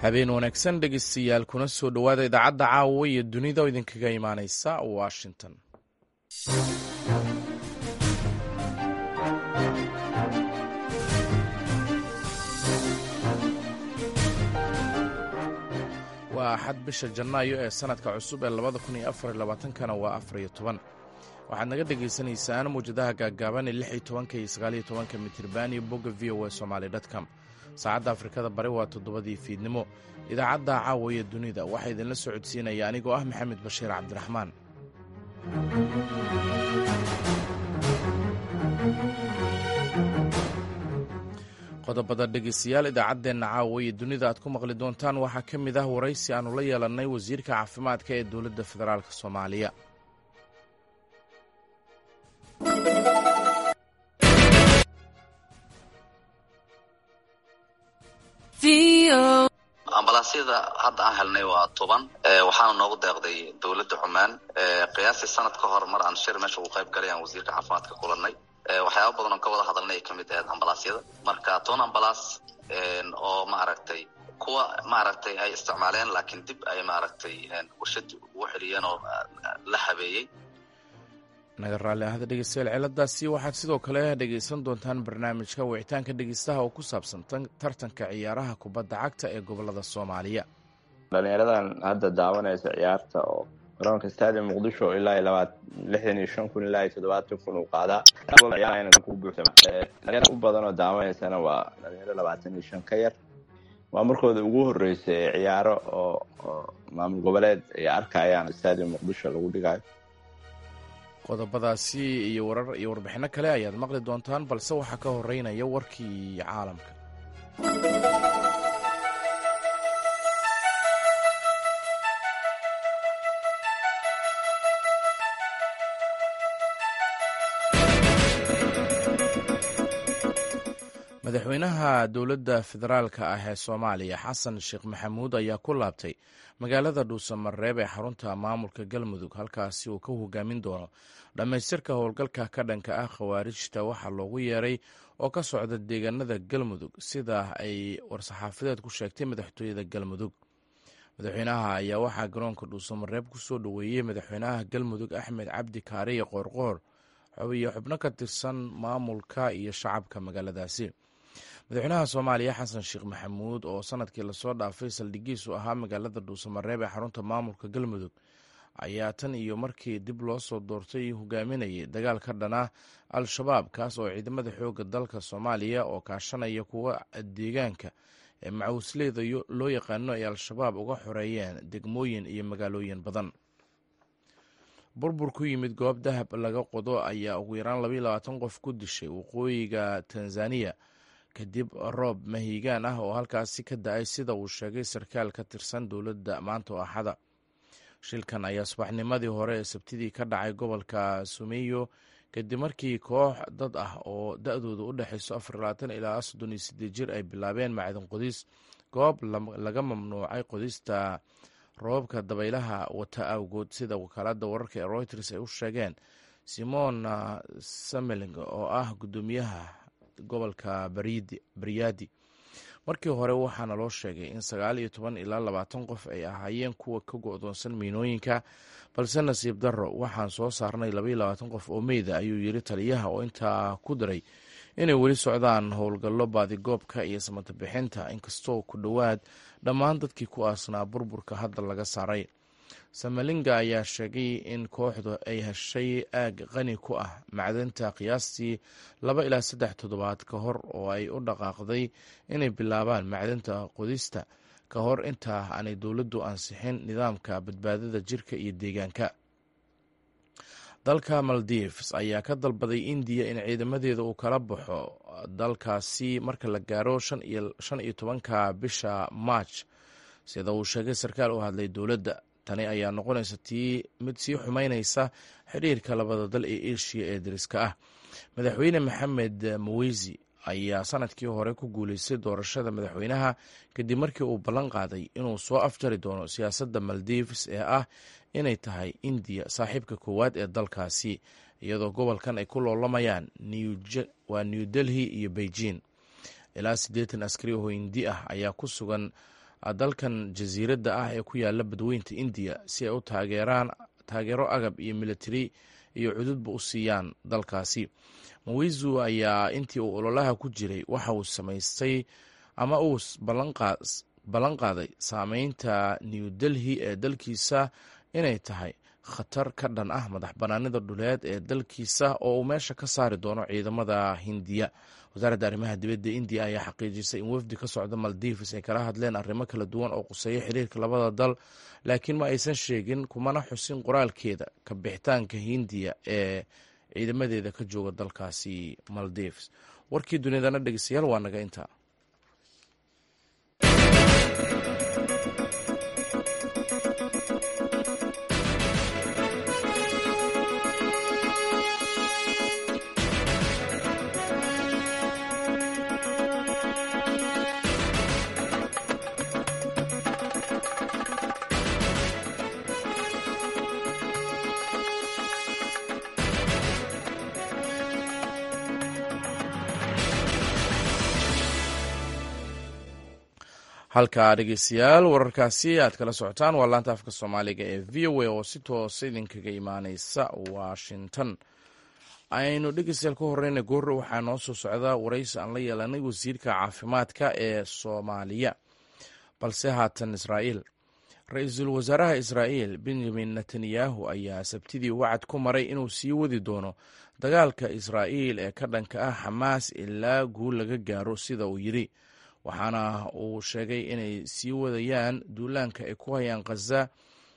habeen wanaagsan dhegeystayaal kuna soo dhowaada idaacadda caawa iyo dunida oo idinkaga imaaneysa washington waa axad bisha janaayo ee sanadka cusub ee labada kun iyo afar iyo labaatankana waa afar iyo toban waxaad naga dhagaysanaysaan mawjadaha gaaggaaban ee lix iyo tobanka iyo sagaal iyo tobanka mitriban iyo bogga v o a somaali dtcom saacadda afrikada bari waa toddobadii fiidnimo idaacadda caawa iyo dunida waxaa idinla soo codsiinaya anigoo ah maxamed bashiir cabdiraxmaan qodobada dhegeystayaal idaacaddeenna caawa iyo dunida aad ku maqli doontaan waxaa ka mid ah waraysi aannu la yeelannay wasiirka caafimaadka ee dowladda federaalk soomaaliya ambalaasyada hadda aan helnay waa toban waxaana noogu deeqday dowladda cumaan qiyaastii sanad ka hor mar aan shir meesha ugu qayb galay aan wasiirka caafimaadka kulanay waxyaaba badan oo ka wada hadalnay ay kamid ahayd ambalaasyada marka toban ambalaas oo maaragtay kuwa maaragtay ay isticmaaleen laakiin dib ay maaragtay warshad ugu xeliyeen oo la habeeyey naga raalli ahada dhegeystayaal ciladaasi waxaad sidoo kale dhegeysan doontaan barnaamijka wicitaanka dhegeystaha oo ku saabsan tartanka ciyaaraha kubadda cagta ee gobolada soomaaliya dhalinyaradan hadda daawanaysa ciyaarta oo garoonka stadium muqdisho ilaa labaad lixdan iyo shan kun ilaa iyo toddobaatan kun uu qaadaa ku buuxsama dhalinyara u badan oo daawanaysana waa dhalinyaro labaatan iyo shan ka yar waa markooda ugu horreysa ee ciyaaro oo maamul goboleed ay arkayaan stadium muqdisho lagu dhigayo qodobadaasi iyo warar iyo warbixinno kale ayaad maqli doontaan balse waxaa ka horeynaya warkii caalamka madaxweynaha dowladda federaalka ah ee soomaaliya xasan sheekh maxamuud ayaa ku laabtay magaalada dhuusamareeb ee xarunta maamulka galmudug halkaasi uu ka hogaamin doono dhammaystirka howlgalka ka dhanka ah khawaarijta waxaa loogu yeeray oo ka socda deegaanada galmudug sida ay war-saxaafadeed ku sheegtay madaxtooyada galmudug madaxweynaha ayaa waxaa garoonka dhuusamareeb ku soo dhoweeyey madaxweynaha galmudug axmed cabdi kaariye qoorqoor iyo xubno ka tirsan maamulka iyo shacabka magaaladaasi madaxweynaha soomaaliya xasan sheekh maxamuud oo sanadkii lasoo dhaafay saldhigiisu ahaa magaalada dhuusamareeb ee xarunta maamulka galmudug ayaa tan iyo markii dib loo soo doortay hogaaminayay dagaal ka dhana al-shabaab kaas oo ciidamada xooga dalka soomaaliya oo kaashanaya kuwa deegaanka ee macawisleyda loo yaqaano ay al-shabaab uga xoreeyeen degmooyin iyo magaalooyin badan burbur ku yimid goob dahab laga qodo ayaa ugu yaraan labaiyo labaatan qof ku dishay waqooyiga tanzaniya kadib roob mahiigaan ah oo halkaasi ka da-ay sida uu sheegay sarkaal ka tirsan dowladda maanta oo axada shilkan ayaa subaxnimadii hore ee sabtidii ka dhacay gobolka sumeyo kadib markii koox dad ah oo da-dooda u dhexayso afar labaatan ilaa soddon iyo sideed jir ay bilaabeen macdin qodis goob laga mamnuucay qodista roobabka dabaylaha wata awgood sida wakaalada wararka ee reuters ay u sheegeen simon sameling oo ah guddoomiyaha gobolka baryadi markii hore waxaana loo sheegay in sagaal iyo toban ilaa labaatan qof ay ahaayeen kuwa ka go-doonsan miinooyinka balse nasiib darro waxaan soo saarnay labaiyo labaatan qof oo meyda ayuu yiri taliyaha oo intaa ku diray inay weli socdaan howlgallo baadigoobka iyo samatabixinta inkastoo ku dhowaad dhammaan dadkii ku aasnaa burburka hadda laga saaray samalinga ayaa sheegay in kooxdu ay heshay aag qani ku ah macdanta qiyaastii laba ilaa saddex toddobaad ka hor oo ay u dhaqaaqday inay bilaabaan macdanta qodista ka hor intaa aanay dowladdu ansixin nidaamka badbaadada jirka iyo deegaanka dalka maldives ayaa ka dalbaday indiya in ciidamadeeda uu kala baxo dalkaasi marka la gaaro shan iyo tobanka bisha march sida uu sheegay sarkaal u hadlay dowladda tani ayaa noqonaysa tii mid sii xumeynaysa xidhiirka labada dal ee eshiya ee dariska ah madaxweyne maxamed maweysi ayaa sanadkii hore ku guuleystay doorashada madaxweynaha kadib markii uu ballan qaaday inuu soo afjari doono siyaasadda maldives ee ah inay tahay indiya saaxiibka koowaad ee dalkaasi iyadoo gobolkan ay ku loolamayaan waa new delhi iyo beijing ilaa siddeetan askari oo hindi ah ayaa ku sugan dalkan jasiiradda ah ee ku yaala badweynta indiya si ay u taageeraan taageero agab iyo militari iyo cududba u siiyaan dalkaasi mawizu ayaa intii uu ololaha ku jiray waxa uu samaystay ama uu ballan qaaday saameynta new delhi ee dalkiisa inay tahay khatar ka dhan ah madax bannaanida dhuleed ee dalkiisa oo uu meesha ka saari doono ciidamada hindiya wasaaradda arrimaha dibadda indiya ayaa xaqiijisay in wafdi ka socda maldives ay kala hadleen arrimo kala duwan oo quseeya xiriirka labada dal laakiin ma aysan sheegin kumana xusin qoraalkeeda ka bixitaanka hindiya ee ciidamadeeda ka jooga dalkaasi maldives warkii dunidana dhegeystayaal waa naga intaa halka dhegeystayaal wararkaasi aad kala socotaan waa laanta afka soomaaliga ee v o a oo si toosa idinkaga imaaneysa washington aynu dhegeystayaal ka horeyna goorre waxaa noo soo socda waraysi aan la yeelanay wasiirka caafimaadka ee soomaaliya balse haatan israa'iil ra-iisul wasaaraha israa'iil benjamin netanyahu ayaa sabtidii wacad ku maray inuu sii wadi doono dagaalka israa'iil ee ka dhanka ah xamaas ilaa guul laga gaaro sida uu yidhi waxaana uu sheegay inay sii wadayaan duulaanka ay ku hayaan khaza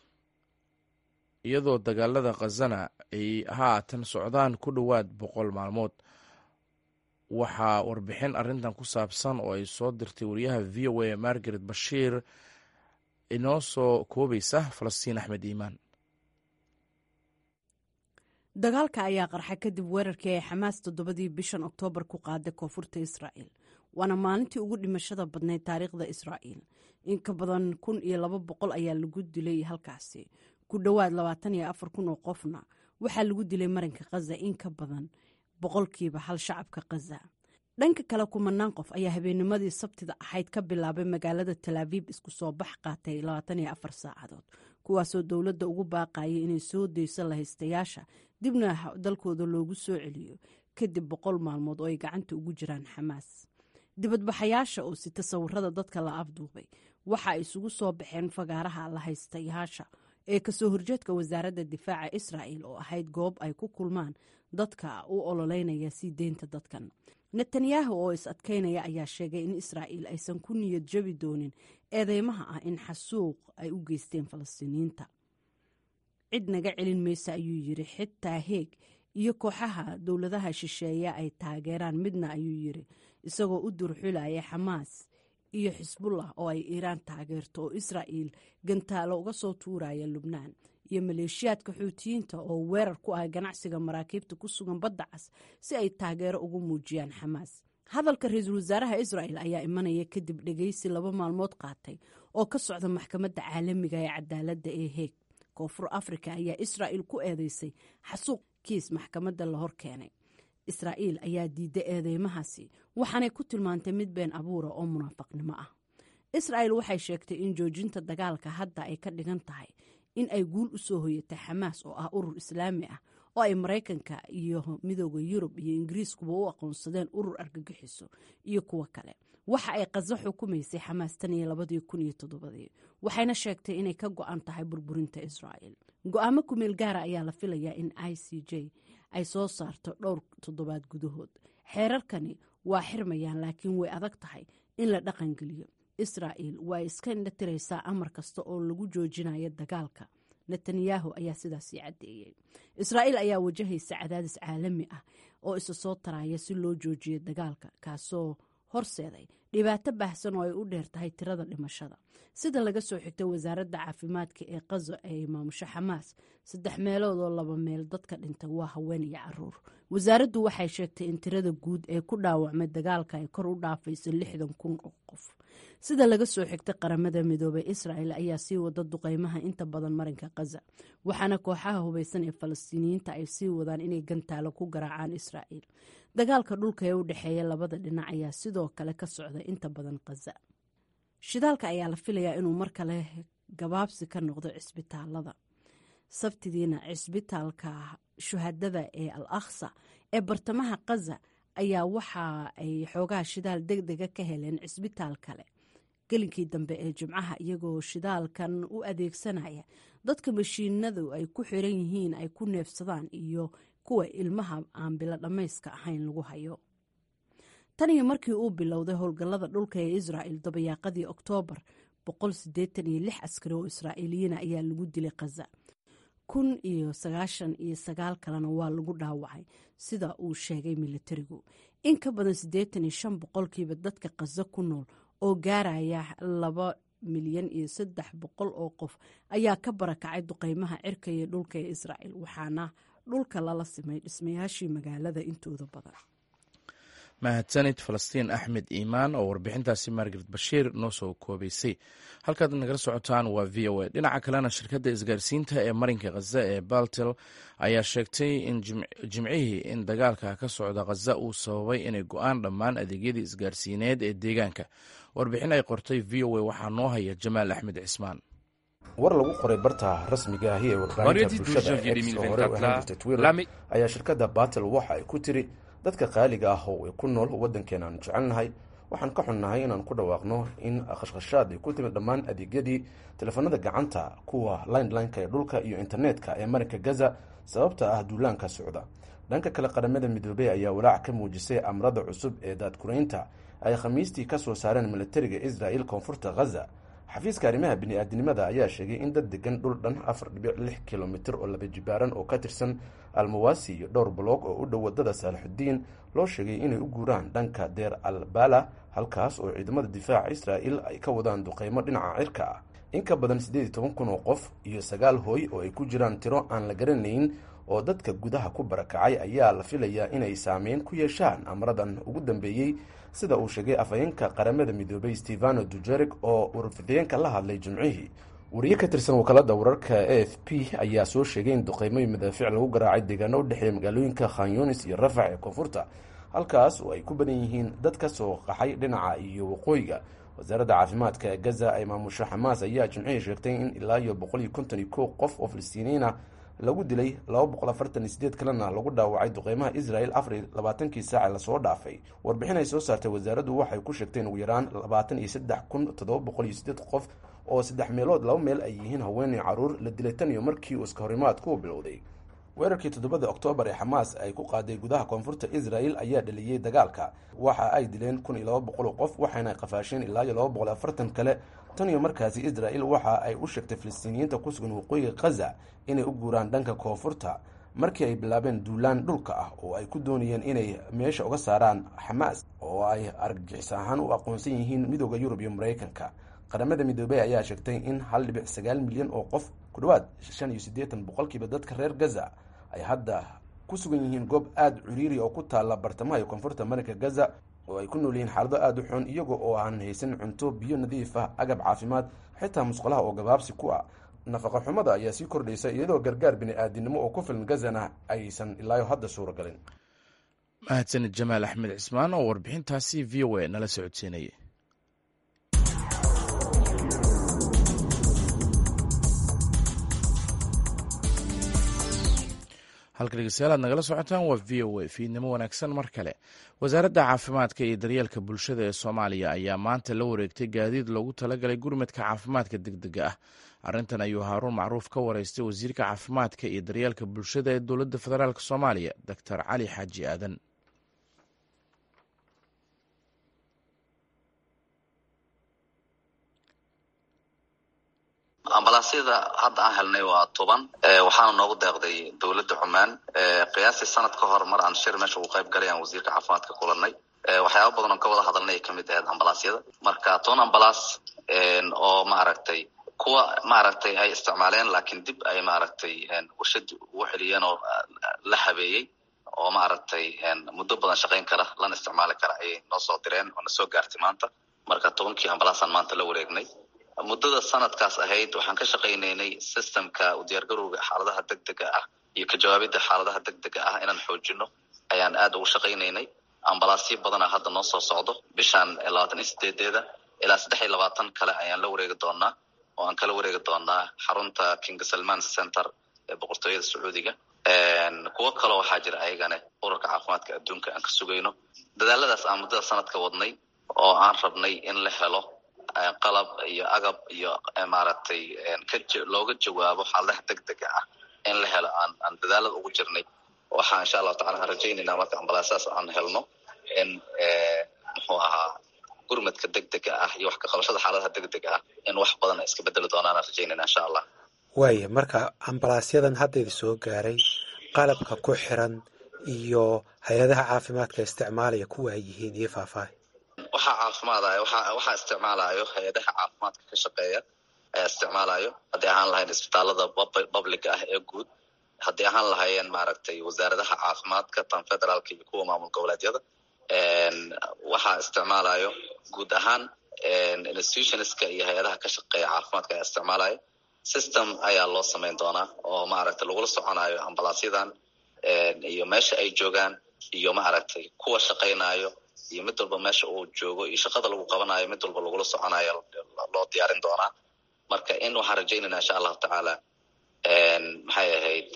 iyadoo dagaalada khazana ay haatan socdaan ku dhowaad boqol maalmood waxaa warbixin arrintan ku saabsan oo ay soo dirtay wariyaha v o a margaret bashiir inoo soo koobaysa falastiin axmed iimaan dagaalka ayaa qarxa kadib weerarkii ay xamaas toddobadii bishan oktoobar ku qaaday koonfurta israa'iil waana maalintii ugu dhimashada badnayd taariikhda israa'iil in ka badan kun iyo laba boqol ayaa lagu dilay halkaasi ku dhowaad labaatan iyo afar kun oo qofna waxaa lagu dilay marinka khaza in ka badan boqolkiiba hal shacabka khaza dhanka kale kumanaan qof ayaa habeennimadii sabtida ahayd ka bilaabay magaalada talaabiib isku soo bax qaatay labaatan iyo afar saacadood kuwaasoo dowladda ugu baaqayay inay soo dayso lahaystayaasha dibna dalkooda loogu soo celiyo kadib boqol maalmood oo ay gacanta ugu jiraan xamaas dibadbaxayaasha oo sita sawirada dadka la afduubay waxa ay isugu soo baxeen fagaaraha lahaystayaasha ee kasoo horjeedka wasaaradda difaaca israa'il oo ahayd goob ay ku kulmaan dadka u ololeynaya sii deynta dadkan netanyahu oo is adkaynaya ayaa sheegay in israa'iil aysan ku niyad jabi doonin eedeymaha ah in xasuuq ay u geysteen falastiiniyiinta cid naga celin maysa ayuu yiri xitaa heeg iyo kooxaha dowladaha shisheeya ay taageeraan midna ayuu yiri isagoo u durxulaya xamaas iyo xisbullah oo ay iiraan taageerto oo israa'iil gantaalo uga soo tuuraya lubnaan iyo maleeshiyaadka xuutiyiinta oo weerar ku ah ganacsiga maraakiibta ku sugan badda cas si ay taageero ugu muujiyaan xamaas hadalka ra-iisul wasaaraha israa'il ayaa imanaya kadib dhegeysi laba maalmood qaatay oo ka socda maxkamadda caalamiga ee cadaaladda ee heeg koonfur afrika ayaa israa'il ku eedeysay xasuuq kiis maxkamadda la hor keenay israa'iil ayaa diiday eedeymahaasi waxaanay ku tilmaantay mid been abuura oo munaafaqnimo ah israa'il waxay sheegtay in joojinta dagaalka hadda ay ka dhigan tahay in ay guul u soo hoyatay xamaas oo ah urur islaami ah oo ay maraykanka iyo midooda yurub iyo ingiriiskuba u aqoonsadeen urur argagixiso iyo kuwo kale waxa ay qaso xukumaysay xamaas tan iyo labadii kun iyo toddobadii waxayna sheegtay inay ka go-an tahay burburinta israa'il go-aamo kumeel gaara ayaa la filayaa in i c j ay soo saarto dhowr toddobaad gudahood xeerarkani waa xirmayaan laakiin way adag tahay in la dhaqangeliyo israa'il waa iska indhatiraysaa amar kasta oo lagu joojinayo dagaalka netanyahu ayaa sidaasii caddeeyey israa'iil ayaa wajahaysa cadaadis caalami ah oo isa soo taraya si loo joojiyo dagaalka kaasoo horseeday dhibaato baahsan oo ay u dheer tahay tirada dhimashada sida laga soo xigtay wasaaradda caafimaadka ee qazo ee maamusho xamaas saddex meelood oo laba meel dadka dhintay waa haween iyo caruur wasaaraddu waxay sheegtay in tirada guud ee ku dhaawacmay dagaalka ay kor u dhaafayso lixdan kun oo qof sida laga soo xigtay qaramada midoobay israa'el ayaa sii wada duqeymaha inta badan marinka khaza waxaana kooxaha hubaysan ee falastiiniyiinta ay sii wadaan inay gantaalo ku garaacaan israa'il dagaalka dhulka ee u dhexeeya labada dhinac ayaa sidoo kale ka socda inta badan khaza shidaalka ayaa la filayaa inuu mar kale gabaabsi ka noqdo cisbitaalada sabtidiina cisbitaalka shuhadada ee al akhsa ee bartamaha kaza ayaa waxa ay xoogaha shidaal deg dega ka heleen cisbitaal kale gelinkii dambe ee jimcaha iyagoo shidaalkan u adeegsanaya dadka mashiinadu ay ku xiran yihiin ay ku neefsadaan iyo kuwa ilmaha aan bilo dhammayska ahayn lagu hayo tan iyo markii uu bilowday howlgallada dhulka ee israa'il dabayaaqadii oktoobar askari oo israa'iiliyiina ayaa lagu dilay khaza kun iyo sagaashan iyo sagaal kalena waa lagu dhaawacay sida uu sheegay militarigu in ka badan siddeetan iyo shan boqolkiiba dadka khaza ku nool oo gaaraya laba milyan iyo saddex boqol oo qof ayaa ka barakacay duqeymaha cirka iyo dhulka ee israa'il waxaana dhulka lala simay dhismayaashii magaalada intooda badan mahadsanid falastiin axmed iimaan oo warbixintaasi margaret bashiir noo soo koobaysay halkaad nagala socotaan waa v o a dhinaca kalena shirkadda isgaarsiinta ee marinka khaza ee baltel ayaa sheegtay in jimcihii in dagaalka ka socda khaza uu sababay inay go-aan dhammaan adeegyadii isgaarsiineed ee deegaanka warbixin ay qortay v o a waxaa noo haya jamaal axmed cismaan war lagu qoray barta rasmiga ahi ee warbaahinta bulshada x oo hore u ahaan jirtay twitter ayaa shirkadda batel waxa ay ku tiri dadka qaaliga ah oo ay ku nool waddankeena aanu jecelnahay waxaan ka xunnahay inaan ku dhawaaqno in khashkhashaad ay ku timid dhammaan adeegyadii teleefanada gacanta kuwa linelineka ee dhulka iyo internetka ee marinka gaza sababta ah duulaanka socda dhanka kale qaramada midoobey ayaa walaac ka muujisay amrada cusub ee daadkuraynta ay khamiistii ka soo saareen militariga israel koonfurta khaza xafiiska arrimaha bini-aadinimada ayaa sheegay in dad degan dhul dhan afar dhibic lix kilomitir oo laba jibaaran oo ka tirsan almawasi iyo dhowr baloog oo u dhow wadada saalixudiin loo sheegay inay u guuraan dhanka deer al bala halkaas oo ciidamada difaaca israa'il ay ka wadaan duqeymo dhinaca cirka ah in ka badan siddeed iyo toban kun oo qof iyo sagaal hooy oo ay ku jiraan tiro aan la garanayn oo dadka gudaha ku barakacay ayaa la filayaa inay saameyn ku yeeshaan amradan ugu dambeeyey sida uu sheegay afhayeenka qaramada midoobay stefano dujerik oo warfideenka la hadlay jimcihii wariye ka tirsan wakaalada wararka a f p ayaa soo sheegay in duqeymoy madaafiic lagu garaacay deegaano u dhexeeya magaalooyinka khan yunis iyo rafax ee koonfurta halkaas oo ay ku badan yihiin dad ka soo qaxay dhinaca iyo waqooyiga wasaaradda caafimaadka ee gaza ay maamusho xamaas ayaa jimcihii sheegtay in ilaa iyo boqol iyo konton iyo kow qof oo filistiiniyiin ah lagu dilay laba boqol afartan iyo sideed kalena lagu dhaawacay duqeymaha israel afar iyo labaatankii saace lasoo dhaafay warbixin ay soo saartay wasaaraddu waxay ku sheegtay in ugu yaraan labaatan iyo saddex kun toddoba boqol iyo sideed qof oo saddex meelood laba meel ay yihiin haweenay caruur la dilay tan iyo markii uu iska horimaadku u bilowday weerarkii toddobada oktoobar ee xamaas ay ku qaaday gudaha koonfurta israel ayaa dhaliyey dagaalka waxa ay dileen kun iyo laba boqol oo qof waxayna qafaasheen ilaa iyo laba boqol afartan kale tan iyo markaasi israel waxa ay u sheegtay filistiiniyiinta ku sugan waqooyiga khaza inay u guuraan dhanka koonfurta markii ay bilaabeen duulaan dhulka ah oo ay ku doonayeen inay meesha uga saaraan xamaas oo ay argagixis ahaan u aqoonsan yihiin midooda yurub iyo maraykanka qaramada midoobey ayaa sheegtay in hal dhibic sagaal milyan oo qof ku dhowaad shan iyo siddeetan boqolkiiba dadka reer gaza ay hadda ku sugan yihiin goob aada ciriiri oo ku taalla bartamaha iyo koonfurta marinka gaza oo ay ku nool yihiin xaalado aada u xun iyaga oo aan haysan cunto biyo nadiif ah agab caafimaad xitaa musqulaha oo gabaabsi ku ah nafaqa xumada ayaa sii kordhaysa iyadoo gargaar bini-aadinimo oo ku filan gazana aysan ilaayo hadda suuragalin mahadsanid jamaal axmed cismaan oo warbixintaasi v o a nala socodsiinayay halka dhegeystayaal aad nagala socotaan waa v o a fiidnimo wanaagsan mar kale wasaaradda caafimaadka iyo daryeelka bulshada ee soomaaliya ayaa maanta la wareegtay gaadiid loogu talagalay gurmadka caafimaadka deg dega ah arrintan ayuu haaruun macruuf ka wareystay wasiirka caafimaadka iyo daryeelka bulshada ee dowladda federaalk soomaaliya doctor cali xaaji aadan ambalaasyada hadda aan helnay waa toban waxaana noogu deeqday dowladda cumaan qiyaastii sanad ka hor mar aan shir meesha ugu qayb galay aan wasiirka caafimaadka kulanay waxyaaba badan oon ka wada hadalnay ay kamid ahayd ambalaasyada marka toban ambalaas oo maaragtay kuwa maaragtay ay isticmaaleen laakiin dib ay maaragtay warshad ugu celiyeen oo la habeeyey oo maaragtay muddo badan shaqayn kara lana isticmaali kara ayay noo soo direen oo na soo gaartay maanta marka tobankii ambalaasaan maanta la wareegnay muddada sanadkaas ahayd waxaan ka shaqaynaynay systemka u diyaargarowga xaaladaha deg dega ah iyo ka jawaabidda xaaladaha deg dega ah inaan xoojino ayaan aad ugu shaqaynaynay ambalaasyo badana hadda noo soo socdo bishaan labaatan iyo sideedeeda ilaa saddex iyo labaatan kale ayaan la wareegi doonaa oo aan kala wareegi doonaa xarunta king salman center ee boqortooyada sacuudiga kuwo kaloo waxaa jira ayagane ururka caafimaadka adduunka aan ka sugayno dadaaladaas aan muddada sanadka wadnay oo aan rabnay in la helo qalab iyo agab iyo maaragtay looga jawaabo xaaladaha degdega ah in la helo aan aan dadaalada ugu jirnay waxaa insha allahu tacala aan rajaynaynaa marka ambalaasaas aan helno in muxuu ahaa gurmadka degdega ah iyo wax ka qabashada xaaladaha degdega ah in wax badan ay iska bedeli doonaan aan rajaynayna insha allah waaya marka ambalaasyadan haddayda soo gaaray qalabka ku xiran iyo hay-adaha caafimaadka isticmaalaya kuwa ay yihiin iyo faahfaahi waxaa caafimaadaya waxa waxaa isticmaalayo hay-adaha caafimaadka ka shaqeeya ayaa isticmaalayo haddii ahaan lahayn isbitaalada publica ah ee guud haddii ahaan lahaayeen maaragtay wasaaradaha caafimaadka tan federaalka iyo kuwa maamul goboleedyada waxaa isticmaalayo guud ahaan institutionska iyo hay-adaha ka shaqeeya caafimaadka ayaa isticmaalayo system ayaa loo samayn doonaa oo maaragtay lagula soconayo ambalaasyadan iyo meesha ay joogaan iyo maaragtay kuwa shaqaynayo iyo mid walba meesha uu joogo iyo shaqada lagu qabanayo mid walba lagula soconayo loo diyaarin doonaa marka in waxaan rajaynayna insha allahu tacaala maxay ahayd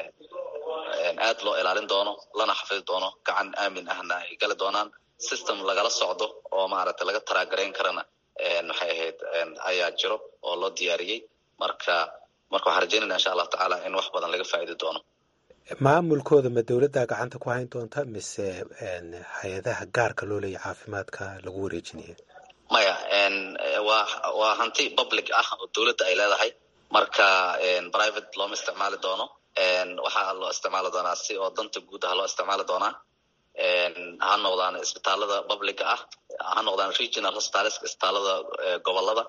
aad loo ilaalin doono lana xafidi doono gacan aamin ahna ay gali doonaan system lagala socdo oo maaragtay laga taraagarayn karana maxay ahayd ayaa jiro oo loo diyaariyey marka marka waxaan rajaynayna insha allahu tacaala in wax badan laga faa'idi doono maamulkooda ma dowladdaa gacanta ku hayn doonta mise hay-adaha gaarka loo leeya caafimaadka lagu wareejinaya maya waa waa hanti public ah oo dowladda ay leedahay marka private looma isticmaali doono waxaa loo isticmaali doonaa si oo danta guud ah loo isticmaali doonaa ha noqdaan isbitaalada publica ah ha noqdaan regional hospitaleska isbitaalada gobolada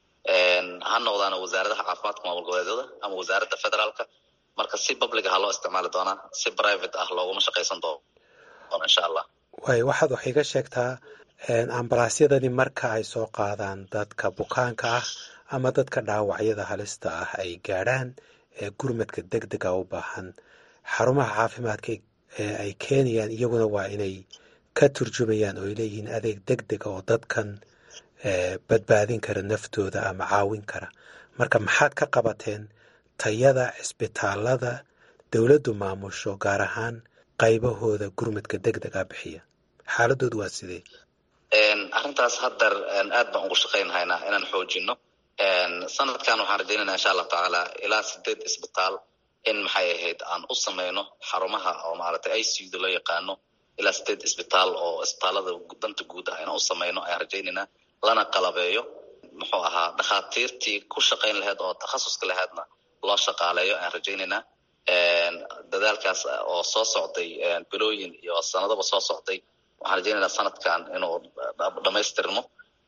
ha noqdaan wasaaradaha caafimaadka maamul goboleedyada ama wasaaradda federaalka marka si public ah loo isticmaali doonaa si private ah looguma shaqaysan doono insha allah waay waxaad wax iga sheegtaa ambalaasyadani marka ay soo qaadaan dadka bukaanka ah ama dadka dhaawacyada halista ah ay gaadhaan ee gurmadka deg dega u baahan xarumaha caafimaadka ee ay keenayaan iyaguna waa inay ka turjumayaan oo ay leeyihiin adeeg deg dega oo dadkan badbaadin kara naftooda ama caawin kara marka maxaad ka qabateen tayada cisbitaalada dowladdu maamusho gaar ahaan qaybahooda gurmadka deg dega bixiya xaaladoodu waa sidee arrintaas haddar aad baan ugu shaqaynhaynaa inaan xoojino sanadkan waxaan rajaynayna insha allahu tacaala ilaa sideed isbitaal in maxay ahayd aan u samayno xarumaha oo maaragtay i c u da loo yaqaano ilaa sideed isbitaal oo isbitaalada danta guud ah inaan u samayno ayaan rajaynaynaa lana qalabeeyo muxuu ahaa dhakhaatiirtii ku shaqayn lahayd oo takhasuska lahaydna loo shaqaaleeyo ayaan rajaynaynaa dadaalkaas oo soo socday bilooyin iyo sanadaba soo socday waxaan rajaynaynaa sanadkan inuu dhamaystirmo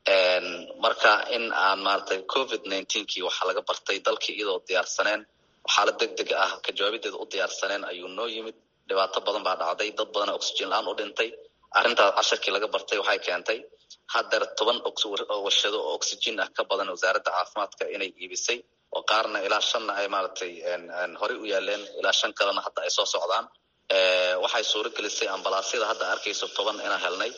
marka in aan maaragtay covid nineteenkii waxaa laga bartay dalkii iyadoo diyaarsaneen xaalad deg deg ah ka jawaabideeda u diyaarsaneen ayuu noo yimid dhibaato badan baa dhacday dad badana oxygen la-aan u dhintay arrintaas casharkii laga bartay waxay keentay haddeer toban warshado oo oxygen ah ka badan wasaaradda caafimaadka inay iibisay oo qaarna ilaa shanna ay maaragtay horey u yaaleen ilaa shan kalena hadda ay soo socdaan waxay suuro gelisay ambalaasyada hadda arkayso toban inaan helnay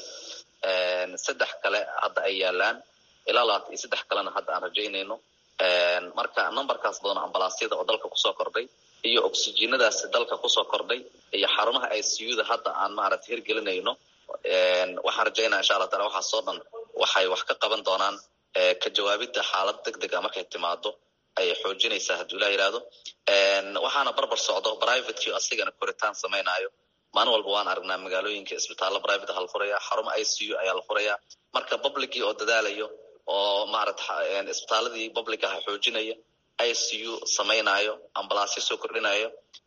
saddex kale hadda ay yaalaan ilaa labaatan iyo saddex kalena hadda aan rajaynayno marka numberkaas badan ambalaasyada oo dalka kusoo kordhay iyo oxygenadaasi dalka kusoo kordhay iyo xarumaha i c u da hadda aan maaragtay hirgelinayno waxaan rajaynaa insha allah taala waxaasoo dhan waxay wax ka qaban doonaan ka jawaabidda xaalad deg deg a markay timaado ayay xoojinaysaa hadduu ilah yihahdo waxaana barbar socdo privatekii asigana koritaan samaynayo maalin walba waan aragnaa magaalooyinka isbitaallo private ah la furaya xarumo i c u ayaa la furaya marka publicii oo dadaalayo oo maarata isbitaaladii public ah xoojinaya i c u samaynayo ambalaasyo soo kordhinayo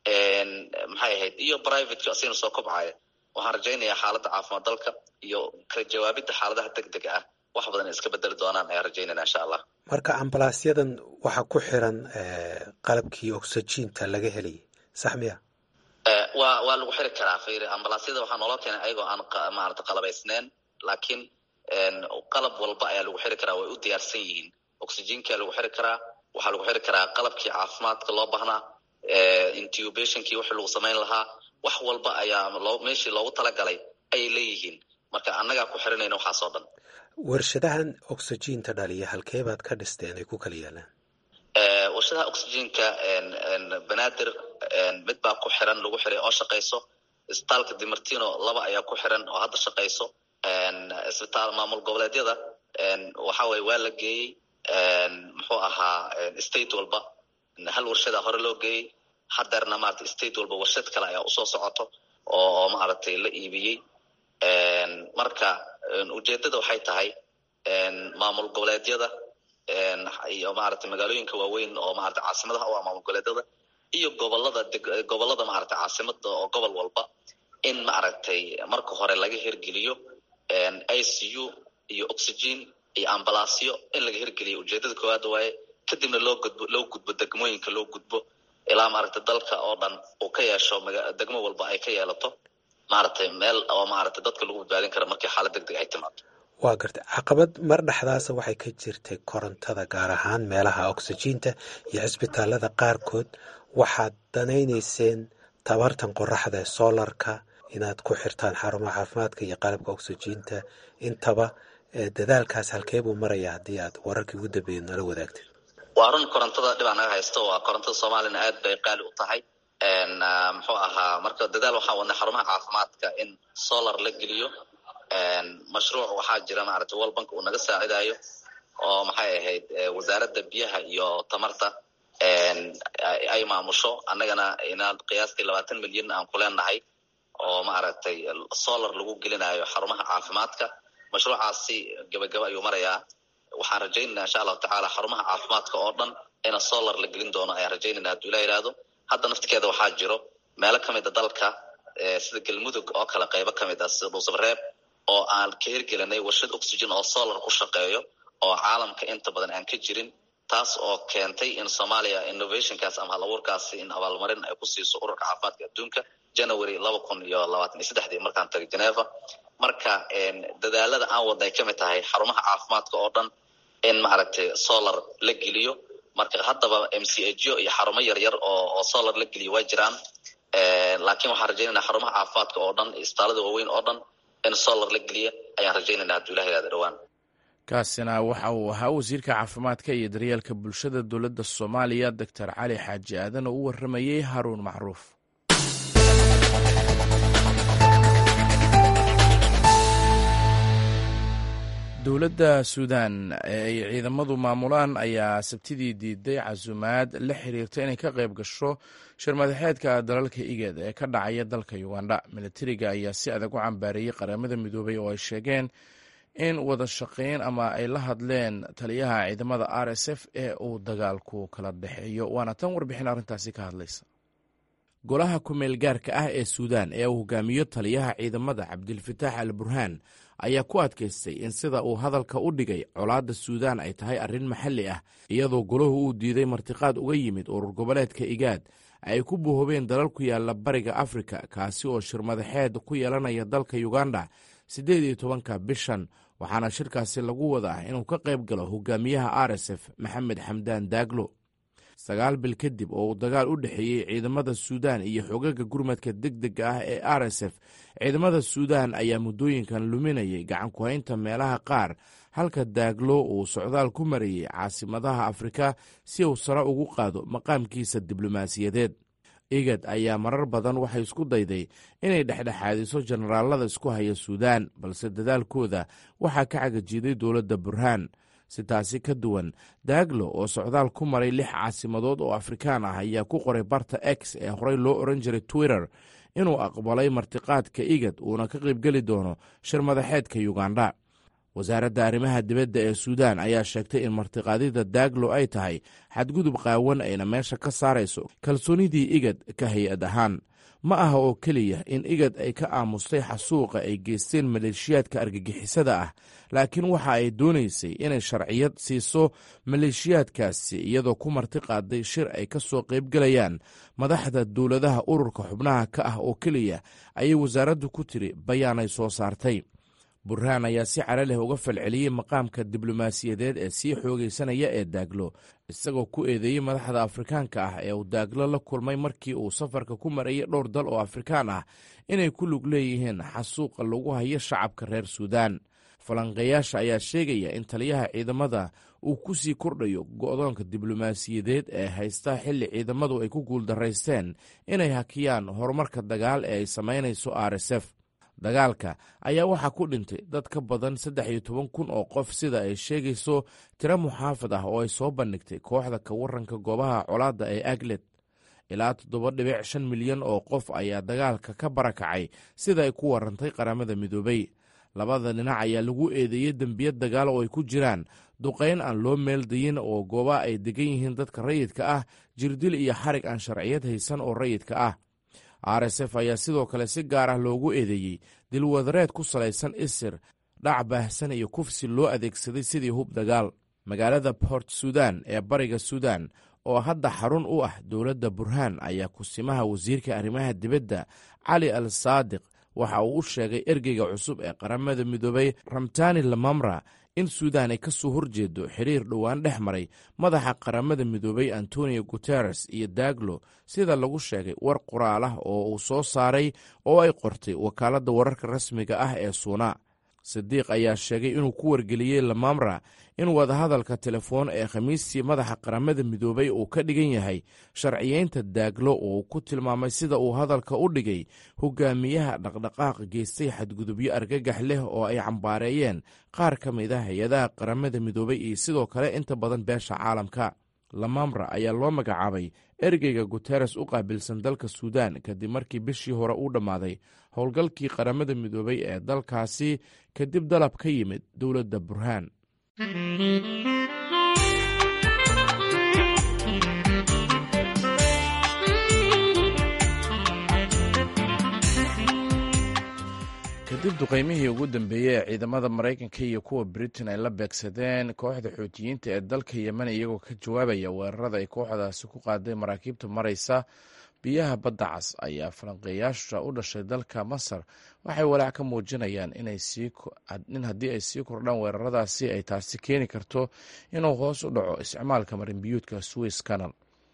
maxay ahayd iyo privateki asigana soo kobcaya waxaan rajaynayaa xaaladda caafimaad dalka iyo ka jawaabidda xaaladaha deg dega ah wax badan iska bedeli doonaan ayaan rajaynayna insha allah marka ambalaasyadan waxaa ku xiran qalabkii oxygiinta laga helayay sax miya waa waa lagu xiri karaa fir ambalaasyada waxaa nooloo keenay ayagoo aan maarata qalabaysneyn laakiin qalab walba ayaa lagu xiri karaa way u diyaarsan yihiin oxygenkaa lagu xiri karaa waxaa lagu xiri karaa qalabkii caafimaadka loo baahnaa intubationkii wixii lagu samayn lahaa wax walba ayaa loo meeshii loogu talagalay ayay leeyihiin marka annagaa ku xiranayna waxaasoo dhan warshadahan oxygiinta dhaliya halkee baad ka dhisteen ay ku kala yaalaan warshadaha oxygiinka banaadir mid baa ku xiran lagu xiray oo shaqayso isbitaalka dimartino laba ayaa ku xiran oo hadda shaqayso isbitaal maamul goboleedyada waxa weye waa la geeyey muxuu ahaa state walba hal warshada hore loo geeyey hadeerna maarata state walba warshad kale ayaa usoo socoto oo maaragtay la iibiyey marka ujeedada waxay tahay maamul goboleedyada iyo maaragtay magaalooyinka waaweyn oo maarata caasimadaha u ah maamul goboleedyada iyo gobolada gobolada maaragtay caasimada oo gobol walba in maaragtay marka hore laga hirgeliyo i c u iyo oxygen iyo ambalaasyo in laga hirgeliyo ujeedada koowaad waaye kadibna loo gudbo loo gudbo degmooyinka loo gudbo ilaa maaragtay dalka oo dhan uu ka yeesho degmo walba ay ka yeelato maaragtay meel oo maaragtay dadka lagu badbaadin kara markii xaalad deg deg ay timaado waa gartay caqabad mar dhexdaasa waxay ka jirtay korontada gaar ahaan meelaha oxygiinta iyo cisbitaalada qaarkood waxaad danaynayseen tabartan qoraxda ee solarka inaad ku xirtaan xarumaha caafimaadka iyo qalabka oxygiinta intaba dadaalkaas halkee buu maraya haddii aad wararkii ugu dambeeya nala wadaagtid waa run korontada dhibaa naga haysto waa korontada soomaaliyana aad bay qaali u tahay muxuu ahaa marka dadaal waxaa wadnay xarumaha caafimaadka in solar la geliyo mashruuc waxaa jira maaragtay world bank uu naga saacidayo oo maxay ahayd wasaaradda biyaha iyo tamarta ay maamusho annagana inaan qiyaastii labaatan milyan aan ku leenahay oo maaragtay solar lagu gelinayo xarumaha caafimaadka mashruucaasi gabagaba ayuu marayaa waxaan rajaynayna insha allahu tacaala xarumaha caafimaadka oo dhan ina solar la gelin doono ayaan rajaynayna hadduu ilah yihahdo hadda naftikeeda waxaa jiro meelo ka mid a dalka sida galmudug oo kale qaybo ka mid ah sida dhuusabreeb oo aan ka hirgelinay warshad oxygen oo solar ku shaqeeyo oo caalamka inta badan aan ka jirin taas oo keentay in soomaaliya innovationkaas ama halabuurkaasi in abaalmarin ay ku siiso ururka caafimaadka adduunka january laba kun iyo labaatan iyo saddexdii markaan tagay geneva marka dadaalada aan wadna ay ka mid tahay xarumaha caafimaadka oo dhan in maaragtay solar la geliyo marka haddaba m c ago iyo xarumo yaryar oo oo solar la geliyo waa jiraan laakiin waxaan rajaynayna xarumaha caafimaadka oo dhan isbitaalada waaweyn oo dhan in solar la geliya ayaan rajaynayna hadduu ilah yihahdo dhowaan kaasina waxa uu ahaa wasiirka caafimaadka iyo daryeelka bulshada dowladda soomaaliya doctor cali xaaji aadan oo u waramayey haruun macruuf dowladda suudan ee ay ciidamadu maamulaan ayaa sabtidii diiday casuumaad la xiriirta inay ka qayb gasho shirmadaxeedka dalalka igad ee ka dhacaya dalka uganda milatariga ayaa si adag u cambaareeyey qaramada midoobay oo ay sheegeen in wada shaqayn ama ay la hadleen taliyaha ciidamada r s f ee uu dagaalku kala dhexeeyo waana tan warbixin arrintaasi ka hadlaysa golaha kumeel gaarka ah ee suudaan ee uu hogaamiyo taliyaha ciidamada cabdilfataax al burhaan ayaa ku adkaystay in sida uu hadalka u dhigay colaadda suudaan ay tahay arrin maxalli ah iyadoo golahu uu diiday martiqaad uga yimid urur goboleedka igaad ay ku buuhobeen dalal ku yaalla bariga afrika kaasi oo shirmadaxeed ku yeelanaya dalka uganda siddeed iyo tobanka bishan waxaana shirkaasi lagu wadaa inuu ka qayb galo hogaamiyaha r s f maxamed xamdaan daaglo sagaal bil kadib oo uu dagaal u dhexeeyey ciidamada suudaan iyo xogaga gurmadka deg dega ah ee r s f ciidamada suudaan ayaa muddooyinkan luminayay gacan ku-haynta meelaha qaar halka daaglo uu socdaal ku marayey caasimadaha afrika si uu sare ugu qaado maqaamkiisa diblomaasiyadeed igad ayaa marar badan waxay isku dayday inay dhexdhexaadiso jenaraalada isku haya suudaan balse dadaalkooda waxaa ka cagajiiday dowladda burhaan si taasi ka duwan daaglo oo socdaal ku maray lix caasimadood oo afrikaan ah ayaa ku qoray barta x ee horey loo oran jiray twitter inuu aqbalay martiqaadka igad uuna ka qaybgeli doono shir madaxeedka uganda wasaaradda arrimaha dibadda ee suudaan ayaa sheegtay in martiqaadida daaglo ay tahay xadgudub qaawan ayna meesha ka saarayso kalsoonidii igad ka hay-ad ahaan ma aha oo keliya in igad ay ka aamustay xasuuqa ay geysteen maleeshiyaadka argagixisada ah laakiin waxa ay doonaysay inay sharciyad siiso maleeshiyaadkaasi iyadoo ku marti qaaday shir ay ka soo qaybgelayaan madaxda dowladaha ururka xubnaha ka ah oo keliya ayay wasaaraddu ku tiri bayaanay soo saartay burhaan ayaa si cara leh uga falceliyey maqaamka diblomaasiyadeed ee sii xoogaysanaya ee daaglo isagoo ku eedeeyey madaxda afrikaanka ah ee uu daaglo la kulmay markii uu safarka ku marayay dhowr dal oo afrikaan ah inay ku lug leeyihiin xasuuqa lagu hayo shacabka reer suudaan falanqeeyaasha ayaa sheegaya in taliyaha ciidamada uu ku sii kordhayo go'doonka diblomaasiyadeed ee haysta xilli ciidamadu ay ku guuldaraysteen inay hakiyaan horumarka dagaal ee ay samaynayso r s f dagaalka ayaa waxaa ku dhintay dad ka badan saddex iyo toban kun oo qof sida ay sheegayso tiro muxaafad ah oo ay soo bandhigtay kooxda ka waranka goobaha colaadda ee aglet ilaa toddoba dhibic shan milyan oo qof ayaa dagaalka ka barakacay sida ay ku warantay qaramada midoobay labada dhinac ayaa lagu eedeeyey dembiya dagaal oo ay ku jiraan duqayn aan loo meeldayin oo gooba ay degan yihiin dadka rayidka ah jirdil iyo xarig aan sharciyad haysan oo rayidka ah r s f ayaa sidoo kale si gaar ah loogu eedeeyey dilwadareed ku salaysan isir dhac baahsan iyo kufsi loo adeegsaday sidii hub dagaal magaalada port sudan ee bariga suudan oo hadda xarun u ah dowladda burhaan ayaa kusimaha wasiirka arrimaha dibadda cali al saadiq waxa uu u sheegay ergeyga cusub ee qaramada midoobay ramtani lamamra in suudaan ay ka soo horjeedo xiriir dhowaan dhex maray madaxa qaramada midoobay antonio guteres iyo daaglo sida lagu sheegay war qoraal ah oo uu soo saaray oo ay qortay wakaaladda wararka rasmiga ah ee suuna sidiiq ayaa sheegay inuu ku wargeliyey lamamra in wadahadalka telefoon ee khamiistii madaxa qaramada midoobay uu ka dhigan yahay sharciyeynta daaglo oo uu ku tilmaamay sida uu hadalka u dhigay hogaamiyaha dhaqdhaqaaq geystay xadgudubyo argagax leh oo ay cambaareeyeen qaar ka mid a hay-adaha qaramada midoobay iyo sidoo kale inta badan beesha caalamka lamamra ayaa loo magacaabay ergeyga guteres u qaabilsan dalka suudaan kadib markii bishii hore uu dhammaaday howlgalkii qaramada midoobay ee dalkaasi kadib dalab ka yimid dowladda burhaan kadib duqeymihii ugu dambeeyey ee ciidamada maraykanka iyo kuwa britain ay la beegsadeen kooxda xuutiyiinta ee dalka yemen iyagoo ka jawaabaya weerarada ay kooxdaasi ku qaaday maraakiibta maraysa biyaha badda cas ayaa falanqeeyaasha u dhashay dalka masar waxay walaac ka muujinayaan in haddii ay sii kordhaan weeraradaasi ay taasi keeni karto inuu hoos u dhaco isticmaalka marinbiyuudka swiss canal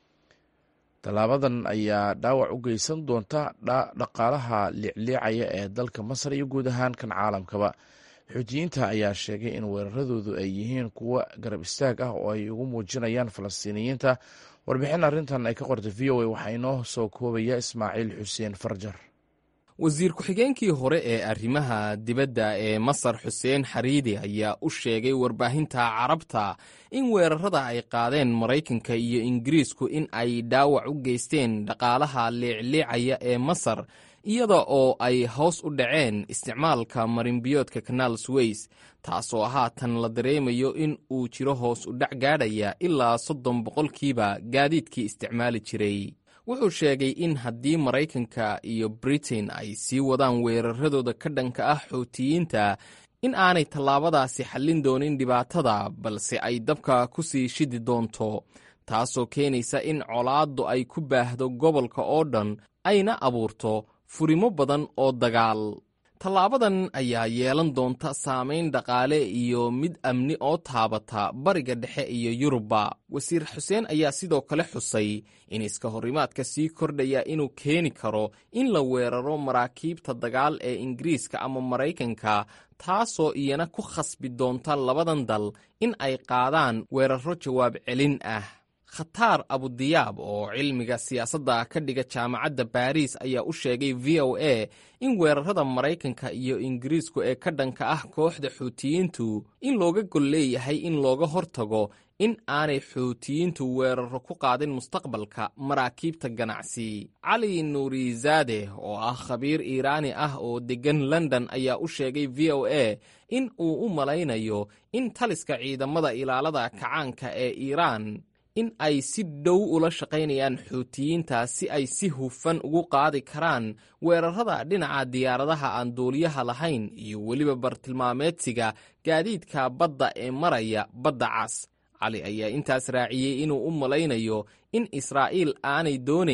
tallaabadan ayaa dhaawac u geysan doonta dhaqaalaha liicliicaya ee dalka masar iyo guud ahaan kan caalamkaba xuutiyiinta ayaa sheegay in weeraradoodu ay yihiin kuwo garab istaag ah oo ay ugu muujinayaan falastiiniyiinta warbixin arrintan ay ka qortay v o a waxaa inoo soo koobaya ismaaciil xuseen farjar wasiir ku-xigeenkii hore ee arrimaha dibadda ee masar xuseen xariidi ayaa u sheegay warbaahinta carabta in weerarada ay qaadeen maraykanka iyo ingiriisku in ay dhaawac u geysteen dhaqaalaha liicliicaya ee masar iyada oo ay hoos u dhaceen isticmaalka marinbiyoodka kanaal sweys taasoo haatan la dareemayo in uu jiro hoos u dhac gaadhaya ilaa soddon boqolkiiba gaadiidkii isticmaali jiray wuxuu sheegay in haddii maraykanka iyo britain ay sii wadaan weeraradooda ka dhanka ah xuutiyiinta in aanay tallaabadaasi xallin doonin dhibaatada balse ay dabka ku sii shidi doonto taasoo keenaysa in colaaddu ay ku baahdo gobolka oo dhan ayna abuurto furimo badan oo dagaal tallaabadan ayaa yeelan doonta saamayn dhaqaale iyo mid amni oo taabata bariga dhexe iyo yurubba wasiir xuseen ayaa sidoo kale xusay in iska horimaadka sii kordhaya inuu keeni karo in la weeraro maraakiibta dagaal ee ingiriiska ama maraykanka taasoo iyana ku khasbi doonta labadan dal in ay qaadaan weeraro jawaab celin ah khataar abudiyaab oo cilmiga siyaasadda ka dhiga jaamacadda baariis ayaa u sheegay v o a in weerarada maraykanka iyo ingiriisku ee ka dhanka ah kooxda xuutiyiintu in looga gol leeyahay in looga hortago in aanay xuutiyiintu weeraro ku qaadin mustaqbalka maraakiibta ganacsi cali nuurizaade oo ah khabiir iiraani ah oo deggan london ayaa u sheegay v o a in uu u malaynayo in taliska ciidamada ilaalada kacaanka ee iiraan in ay si dhow ula shaqaynayaan xuutiyiinta si ay si hufan ugu qaadi karaan weerarada dhinaca diyaaradaha aan duuliyaha lahayn iyo weliba bartilmaameedsiga gaadiidka badda ee maraya badda cas cali ayaa intaas raaciyey inuu u malaynayo in israa'iil aanay doonayn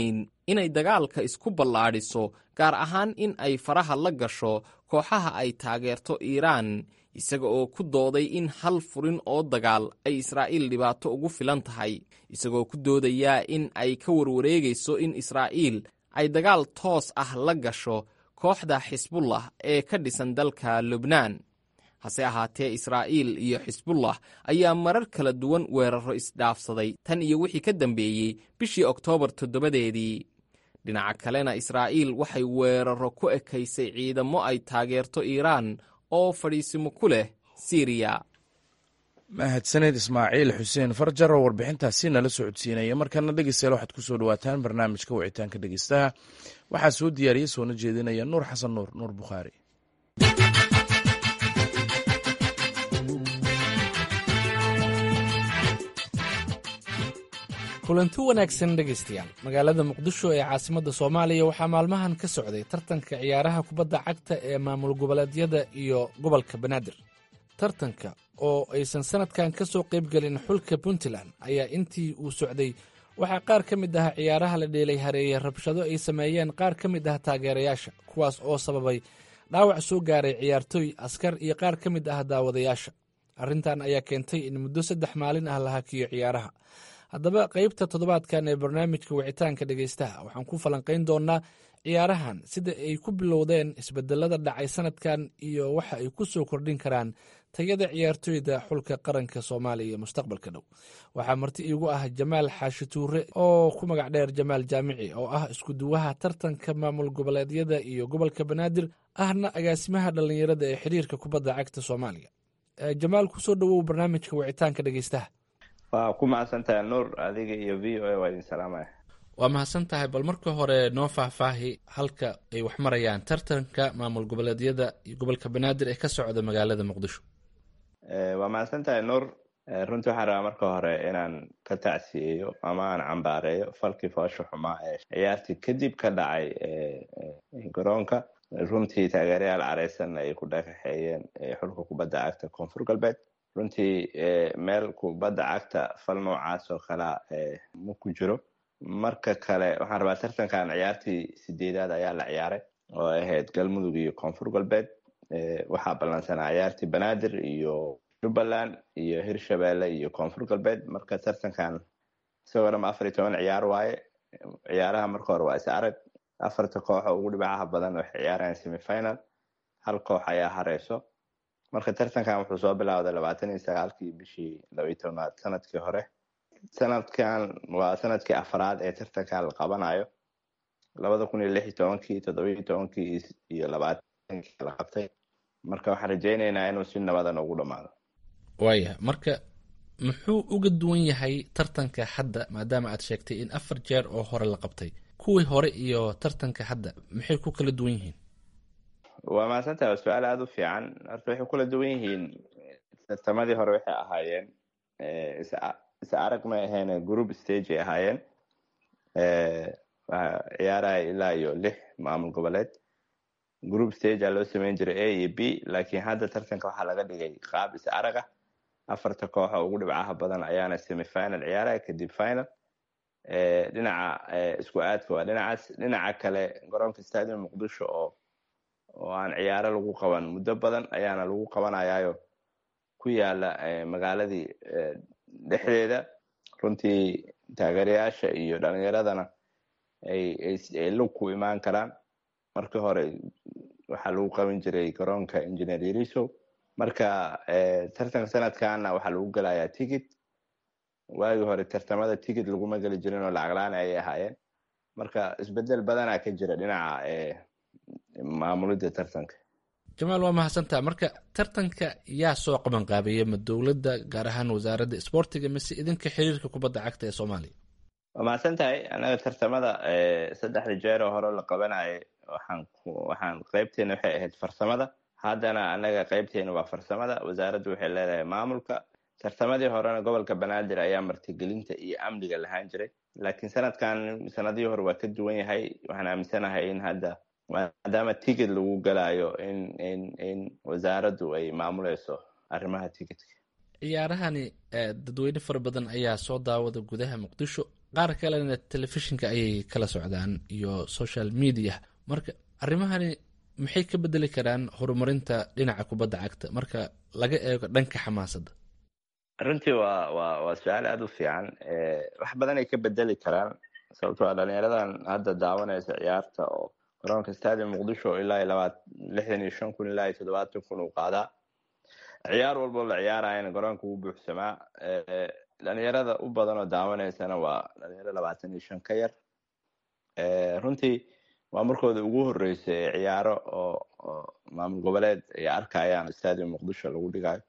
inay dagaalka isku ballaadhiso gaar ahaan in ay faraha la gasho kooxaha ay taageerto iiraan isaga oo ku dooday in hal furin oo dagaal ay israa'iil dhibaato ugu filan tahay isagoo ku doodaya in ay ka warwareegayso in israa'iil ay dagaal toos ah la gasho kooxda xisbullah ee ka dhisan dalka lubnaan hase ahaatee israa'iil iyo xisbullah ayaa marar kala duwan weeraro isdhaafsaday tan iyo wixii ka dambeeyey bishii oktoobar toddobadeedii dhinaca kalena israa'iil waxay weeraro ku ekaysay ciidamo ay taageerto iiraan oo fadhiisimo ku leh siriya mahadsaneed ismaaciil xuseen farjar oo warbixintaasi nala socodsiinaya markana dhegeystayaal waxaad ku soo dhawaataan barnaamijka wicitaanka dhegeystaha waxaa soo diyaariya soona jeedinaya nuur xasan nuur nuur bukhaari kulanti wanaagsan dhegaystayaal magaalada muqdisho ee caasimadda soomaaliya waxaa maalmahan ka socday tartanka ciyaaraha kubadda cagta ee maamul goboleedyada iyo gobolka banaadir tartanka oo aysan sanadkan ka soo qaybgelin xulka puntland ayaa intii uu socday waxaa qaar ka mid ah ciyaaraha la dheelay hareeye rabshado ay sameeyeen qaar ka mid ah taageerayaasha kuwaas oo sababay dhaawac soo gaaray ciyaartooy askar iyo qaar ka mid ah daawadayaasha arrintan ayaa keentay in muddo saddex maalin ah la hakiyo ciyaaraha haddaba qaybta toddobaadkan ee barnaamijka wicitaanka dhegaystaha waxaan ku falanqayn doonaa ciyaarahan sida ay ku bilowdeen isbedelada dhacay sanadkan iyo waxa ay ku soo kordhin karaan tayada ciyaartooyda xulka qaranka soomaaliya ee mustaqbalka dhow waxaa marti iigu ah jamaal xaashi tuure oo ku magac dheer jamaal jaamici oo ah iskuduwaha tartanka maamul goboleedyada iyo gobolka banaadir ahna agaasimaha dhallinyarada ee xiriirka kubadda cagta soomaaliya jamaal kusoo dhowow barnaamijka wicitaanka dhegaystaha waa ku mahadsantahay nuur adiga iyo v o a waa idin salaamaya waa mahadsan tahay bal marka hore noo faahfaahi halka ay wax marayaan tartanka maamul goboleedyada iyo gobolka banaadir ee ka socda magaalada muqdisho waa mahadsan tahay nuur runtii waxaan rabaa marka hore inaan ka tacsiyeeyo ama aan cambaareeyo falkii foosha xumaa ee ciyaartii kadib ka dhacay garoonka runtii taageerayaal careysanna ay ku dhagaxeeyeen xulka kubadda cagta koonfur galbeed runtii meel kubadda cagta fal noocaas oo kalea ma ku jiro marka kale waxaan rabaa tartankan ciyaartii sideedaad ayaa la ciyaaray oo ahayd galmudug iyo koonfur galbeed waxaa ballansanaa ciyaartii banaadir iyo jubbaland iyo hirshabelle iyo koonfur galbeed marka tartankan isagoo dhama afar iyo toban ciyaar waaye ciyaaraha marka hore waa is arag afarta kooxo ugu dhibacaha badan waxay ciyaarayaan semifinal hal koox ayaa hareyso marka tartankan wuxuu soo bilowday labaatan iyo sagaalkii bishii laba iyo tobnaad sanadkii hore sanadkan waa sanadkii afraad ee tartankan la qabanayo labada kun iyo lix iyo tobankii toddobiyo tobankii iyo labaatankii la qabtay marka waxaan rajeyneynaa inuu si nabadan ugu dhamaado waaya marka muxuu uga duwan yahay tartanka hadda maadaama aad sheegtay in afar jeer oo hore la qabtay kuwii hore iyo tartanka hadda maxay ku kala duwan yihiin waa mahadsantaha waa su-aal aada u fiican horta waxay kula duwan yihiin tartamadii hore waxay ahaayeen is arag may ahayn group stage ay ahaayeen ciyaaraya ilaa iyo lix maamul goboleed group stage a loo sameyn jiray a iyo b laakiin hadda tartanka waxaa laga dhigay qaab is araga afarta kooxo ugu dhibcaha badan ayaana semifinal ciyaaraya kadib final dhinaca isku aadka waa dhinacaas dhinaca kale garoonka stadium muqdisho oo oo aan ciyaaro lagu qaban muddo badan ayaana lagu qabanayaayo ku yaala magaaladii dhexdeeda runtii taageerayaasha iyo dhalinyaradana ay lug ku imaan karaan markii hore waxaa lagu qaban jiray garoonka engineer yariso marka tartanka sanadkana waxaa lagu gelayaa ticket waagii hore tartamada ticket laguma geli jirin oo lacaglaan ayay ahaayeen marka isbedel badanaa ka jira dhinaca maamulidda tartanka jamaal waa mahadsantaa marka tartanka yaa soo qaban qaabeeya ma dowladda gaar ahaan wasaaradda isboortiga mise idinka xiriirka kubadda cagta ee soomaaliya waa mahadsan tahay anaga tartamada saddexda jeer oo hore la qabanayay waxaan waxaan qeybteena waxay ahayd farsamada haddana anaga qeybteena waa farsamada wasaaraddu waxay leedahay maamulka tartamadii horena gobolka banaadir ayaa martigelinta iyo amniga lahaan jiray laakiin sanadkan sanadihii hore waa ka duwan yahay waxaan aaminsanahay in hadda maadaama ticket lagu galayo in in in wasaaraddu ay maamuleyso arrimaha ticketka ciyaarahani dadweyne fara badan ayaa soo daawada gudaha muqdisho qaar kalena telefishinka ayay kala socdaan iyo social media marka arrimahani maxay ka bedeli karaan horumarinta dhinaca kubadda cagta marka laga eego dhanka xamaasadda runtii waa waa waa su-aal aada u fiican wax badan ay ka bedeli karaan sababto a dhalinyaradan hadda daawanaysa ciyaarta oo garoonka stadium muqdisho ilaa labaat lixdan iyo shan kun ilaa iyo toddobaatan kun uu qaadaa ciyaar walboo la ciyaarayana garoonka wuu buuxsamaa dhalinyarada u badan oo daawanaysana waa dhalinyaro labaatan iyo shan ka yar runtii waa markooda ugu horeysa ee ciyaaro oo oo maamul goboleed ay arkayaan stadium muqdisho lagu dhigayo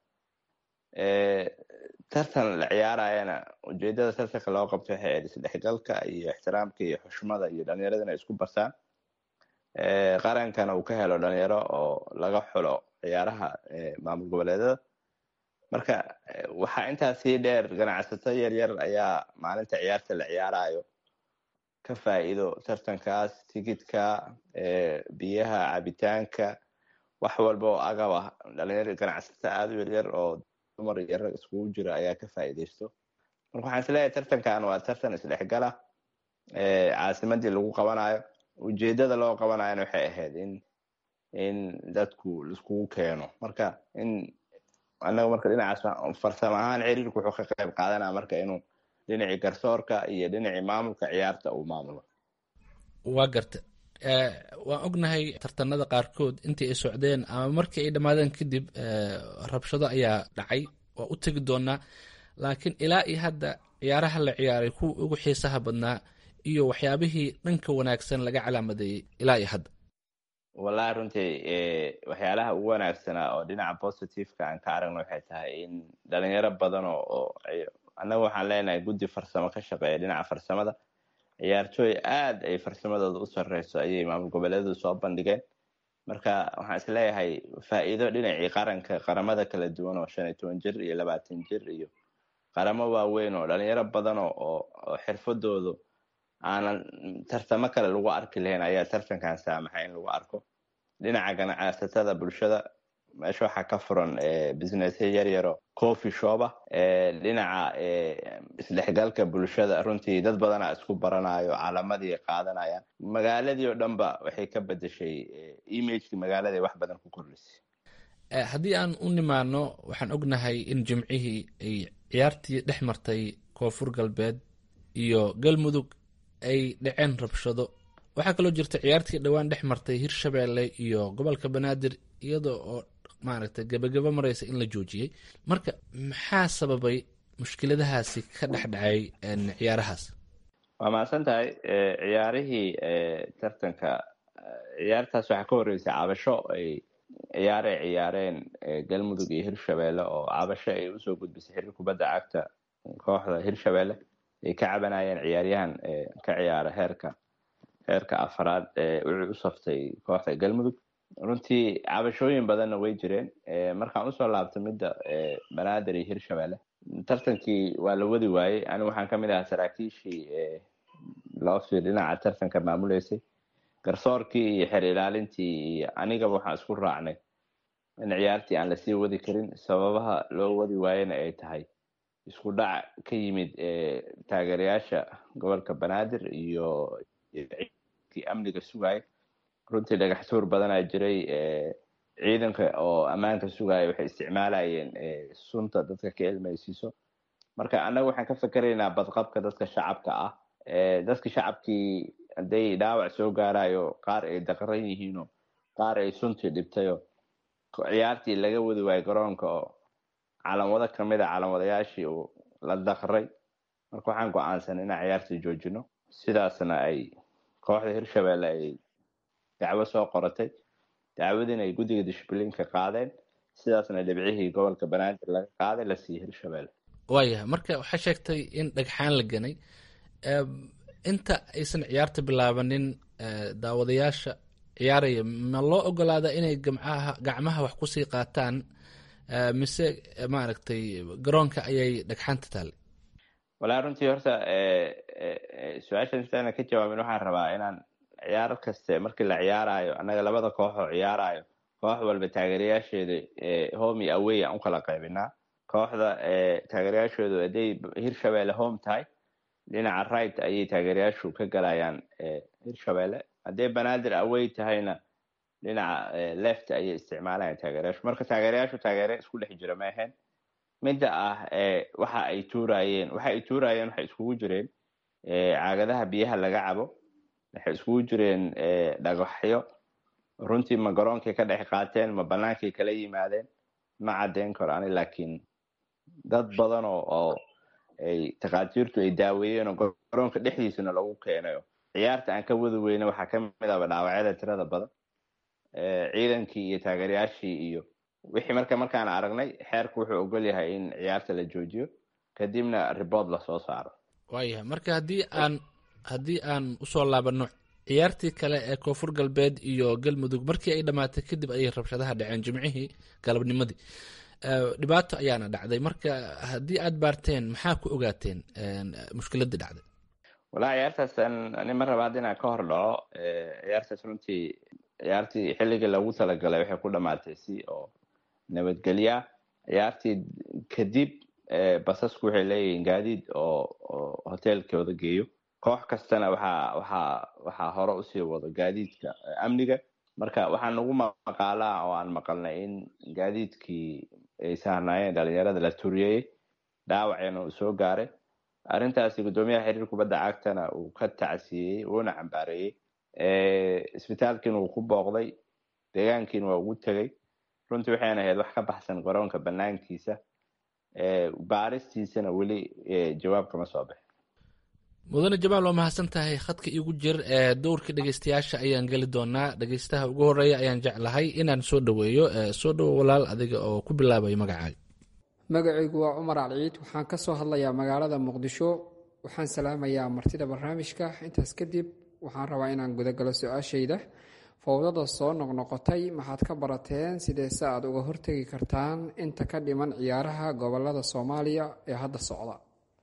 tartan la ciyaarayana ujeedada tartanka loo qabto waxay ahayd isdhexgalka iyo ixtiraamka iyo xushmada iyo dhalinyarada inay isku bartaan qarankana uu ka helo dhalinyaro oo laga xulo ciyaaraha maamul goboleedada marka waxaa intaas sii dheer ganacsato yaryar ayaa maalinta ciyaarta la ciyaarayo ka faa'iido tartankaas tigidka biyaha cabitaanka wax walba oo agab ah dhalinyaro ganacsato aada u yaryar oo dumar iyo rag iskugu jira ayaa ka faa'iidaysto marka waxaan isleeyahay tartankan waa tartan isdhexgala caasimadii lagu qabanayo ujeedada loo qabanayona waxay ahayd in in dadku laiskugu keeno marka in annaga marka dhinacaas farsamo ahaan xiriirku wuxuu ka qayb qaadanaya marka inuu dhinacii garsoorka iyo dhinacii maamulka ciyaarta uu maamulo waa garta waan ognahay tartanada qaarkood intii ay socdeen ama markii ay dhammaadeen kadib rabshado ayaa dhacay waa u tegi doonaa laakiin ilaa iyo hadda ciyaaraha la ciyaaray kuwa ugu xiisaha badnaa iyo waxyaabihii dhanka wanaagsan laga calaamadeeyey ilaa iyo hadda wallahi runtii waxyaalaha ugu wanaagsanaa oo dhinaca positiveka aan ka aragno waxay tahay in dhalinyaro badan oo annaga waxaan leenahay guddi farsamo ka shaqeeya dhinaca farsamada ciyaartooy aada ay farsamadooda u sarreyso ayay maamul goboleedu soo bandhigeen marka waxaan isleeyahay faa'iido dhinacii qaranka qaramada kala duwan oo shan iyo toban jir iyo labaatan jir iyo qaramo waaweyn oo dhalinyaro badan oo oo xirfadoodu aanan tartamo kale lagu arki lahayn ayaa tartankan saamaxay in lagu arko dhinaca ganacsatada bulshada meesha waxaa ka furan businessya yaryaro coffee shopa dhinaca isdhexgalka bulshada runtii dad badanaa isku baranayo calamadii qaadanayaan magaaladii oo dhan ba waxay ka bedeshay imageki magaalada wax badan ku kordhisay haddii aan u nimaano waxaan ognahay in jimcihii ay ciyaartii dhex martay koonfur galbeed iyo galmudug ay dhaceen rabshado waxaa kaloo jirta ciyaartii dhowaan dhex martay hirshabeelle iyo gobolka banaadir iyada oo maaragtay gebagabo mareysa in la joojiyey marka maxaa sababay mushkiladahaasi ka dhex dhacay ciyaarahaas waa mahadsan tahay ciyaarihii tartanka ciyaartaas waxaa ka horeysay cabasho ay ciyaaray ciyaareen galmudug iyo hirshabeelle oo cabasho ay usoo gudbisay xiriir kubadda cagta kooxda hirshabeelle ay ka cabanayeen ciyaaryahan ka ciyaara heerka heerka afaraad wuxuu u saftay kooxda galmudug runtii cabashooyin badanna way jireen markaan usoo laabtay midda banaadir iyo hirshabeelle tartankii waa la wadi waayey anigu waxaan kamid ahaa saraakiishii loo fiir dhinaca tartanka maamuleysay garsoorkii iyo xer ilaalintii iyo anigaba waxaan isku raacnay in ciyaartii aan lasii wadi karin sababaha loo wadi waayena ay tahay isku dhac ka yimid taageerayaasha gobolka banaadir iyo kii amniga sugaya runtii dhagax tuur badanaa jiray ciidanka oo ammaanka sugaya waxay isticmaalayeen sunta dadka ka ilmaysiiso marka annaga waxaan ka fikeraynaa badqabka dadka shacabka ah dadka shacabkii hadday dhaawac soo gaarayo qaar ay daqran yihiino qaar ay suntii dhibtayo ciyaartii laga wadi waayo garoonka oo calamwado kamid a calamwadayaashii uu la daqray marka waxaan go-aansanay inaan ciyaartii joojino sidaasna ay kooxda hirshabeelle ay dacwo soo qoratay dacwadiina ay guddiga dishbilinka qaadeen sidaasna dhibcihii gobolka banaadir laga qaaday la siiyey hirshabeelle waayahay marka waxaa sheegtay in dhagxaan la ganay inta aysan ciyaarta bilaabanin daawadayaasha ciyaaraya ma loo ogolaada inay gamcaha gacmaha wax kusii qaataan mise maaragtay garoonka ayay dhagxaanta taale walaa runtii horta su-aashan intaana ka jawaabin waxaan rabaa inaan ciyaar kaste markii la ciyaarayo annaga labada koox oo ciyaarayo koox walba taageerayaasheeda home iyo awey aan ukala qaybinaa kooxda taageerayaashoodu hadday hirshabeelle home tahay dhinaca right ayay taageerayaashu ka galayaan hirshabelle haddee banaadir awey tahayna dhinaca left ayay isticmaalayaan taageerayaashu marka taageerayaashu taageere isku dhex jira ma ahayn midda ah waxa ay tuurayeen waxa ay tuurayeen waxay iskugu jireen caagadaha biyaha laga cabo waxay iskugu jireen dhagaxyo runtii ma garoonkay ka dhex qaateen ma banaankay kala yimaadeen ma caddeyn karo ani laakiin dad badan oo oo ay takhaatiirtu ay daaweeyeen oo garoonka dhexdiisana lagu keenayo ciyaarta aan ka wada weyne waxaa ka mid aba dhaawacyada tirada badan ciidankii iyo taageerayaashii iyo wixii marka markaan aragnay xeerku wuxuu ogol yahay in ciyaarta la joojiyo kadibna ribord lasoo saaro waayahay marka haddii aan haddii aan usoo laabano ciyaartii kale ee koonfur galbeed iyo galmudug markii ay dhammaatay kadib ayay rabshadaha dhaceen jimcihii galabnimadii dhibaato ayaana dhacday marka haddii aad baarteen maxaa ku ogaateen mushkiladii dhacday walaa ciyaartaas ani ma rabaad inaan ka hor dhaco ciyaartaas runtii ciyaartii xilligii lagu talagalay waxay ku dhamaatay si oo nabadgelya ciyaartii kadib basasku waxay leeyihiin gaadiid oo oo hoteelkooda geeyo koox kastana waxaa waxaa waxaa hore usii wado gaadiidka amniga marka waxaa nagu maqaalaa oo aan maqalnay in gaadiidkii ay saarnaayeen dhalinyarada la turiyey dhaawacena uu soo gaaray arrintaasi guddoomiyaha xiriir kubadda cagtana uu ka tacsiyeyey wuuna cambaareeyey isbitaalkiina wuu ku booqday deegaankiina waa ugu tegey runtii waxayna ahayd wax ka baxsan garoonka banaankiisa baaristiisana weli jawaab kama soo bixin mudane jamaal waa mahadsan tahay khadka iigu jir ee dowrka dhegeystayaasha ayaan geli doonaa dhegeystaha ugu horeeya ayaan jeclahay inaan soo dhoweeyo soo dhowo walaal adiga oo ku bilaabayo magacaaga magacaygu waa cumar alciid waxaan ka soo hadlayaa magaalada muqdisho waxaan salaamayaa martida barnaamijka intaas kadib waxaan rabaa inaan gudagalo su-aashayda fowdada soo noqnoqotay maxaad ka barateen sideese aad uga hortegi kartaan inta ka dhiman ciyaaraha gobolada soomaaliya ee hadda socda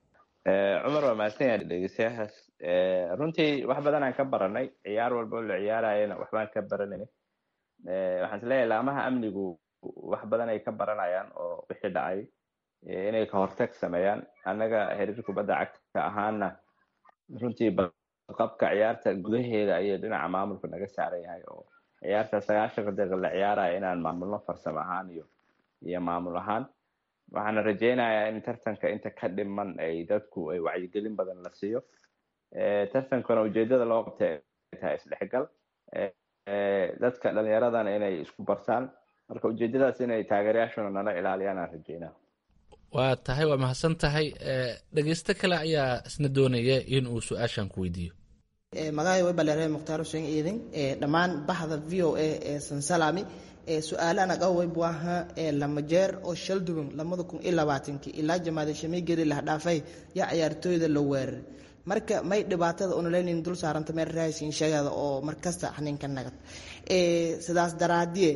cumar waa mahadsan yahay dhegeystayahaas runtii wax badan aan ka baranay ciyaar walba oo la ciyaarayana waxbaan ka baranay waxaan isleeyahay laamaha amnigu wax badan ay ka baranayaan oo wixii dhacay inay ka hortag sameeyaan annaga xiriir kubadda cagta ahaana runtii qabka ciyaarta gudaheeda ayay dhinaca maamulka naga saaran yahay oo ciyaarta sagaashanka daqiiq la ciyaaraya inaan maamulno farsamo ahaan iyo iyo maamul ahaan waxaana rajeynayaa in tartanka inta ka dhiman ay dadku ay wacyigelin badan la siiyo tartankana ujeedada loo qabtay ay tahay isdhexgal dadka dhalinyaradana inay isku bartaan marka ujeedadaas inay taageerayaashuna nala ilaaliyaan aan rajeynaa waa tahay waa mahadsan tahay dhegeysto kale ayaa isna doonaya in uu su-aashan ku weydiiyo magacay way baleereen mukhtaar xuseen iidin dhammaan baxda v o a ee sansalami su-aalahan agaway buaha lama jeer oo shal duwan lamada kun iyo labaatankii ilaa jamaada shamigeri lah dhaafay yaa ciyaartooyda la weeraray marka may dhibaatada unaleynin dul saaranta meel raashin sheegada oo markasta xaninka nagad sidaas daraadiye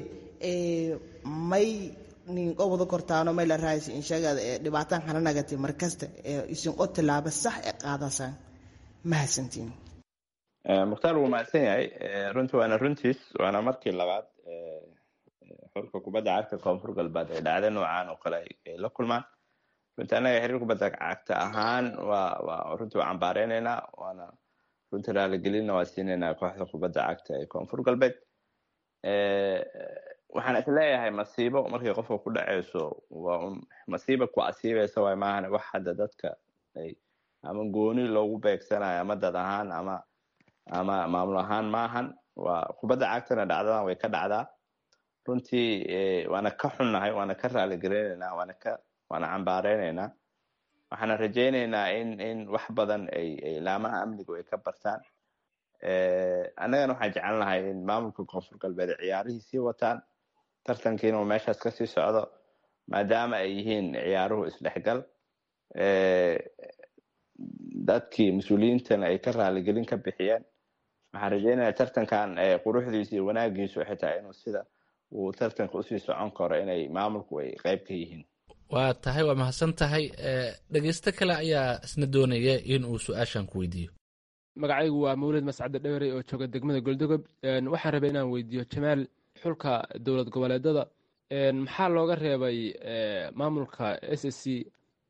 may nin qobada kortaano may la raaysi insheegada ee dhibaataan hana nagati markasta isin o tilaabo sax ee qaadasaan mahadsantiin mukhtaar wuu mahadsan yahay runtii waana runtiis waana markii labaad xulka kubadda cagta koonfur galbeed ay dhacda noocaan oo kale ay la kulmaan runtii annaga xiriir kubadda cagta ahaan waa waa runtii waa cambaareynayna waana runtii raaligelinna waa siinaynaa kooxda kubadda cagta ee koonfur galbeed waxaan isleeyahay masiibo markay qofka ku dhaceyso waa un masiiba ku asiibeysa waay maahan wax hadda dadka ay ama gooni loogu beegsanayo ama dad ahaan ama ama maamul ahaan maahan waa kubadda cagtana dhacdadan way ka dhacdaa runtii waana ka xunnahay waana ka raaligelinaynaa waana ka waana cambaareynayna waxaana rajeyneynaa in in wax badan ay ay laamaha amnigu ay ka bartaan annagana waxaan jecel lahay in maamulka koonfur galbeed ciyaarihii sii wataan tartankiina uu meeshaas kasii socdo maadaama ay yihiin ciyaaruhu isdhexgal dadkii mas-uuliyiintana ay ka raaligelin ka bixiyeen waxaan rajeynaya tartankan quruxdiisa iyo wanaagiisu xitaa inuu sida uu tartanka usii socon karo inay maamulku ay qeyb ka yihiin waa tahay waa mahadsan tahay dhegeysto kale ayaa isna doonaya in uu su-aashan ku weydiiyo magacaygu waa mawlid mascade dhewrey oo jooga degmada goldogob waxaan rabay inaan weydiiyo jamaal xulka dowlad goboleedada maxaa looga reebay maamulka s s c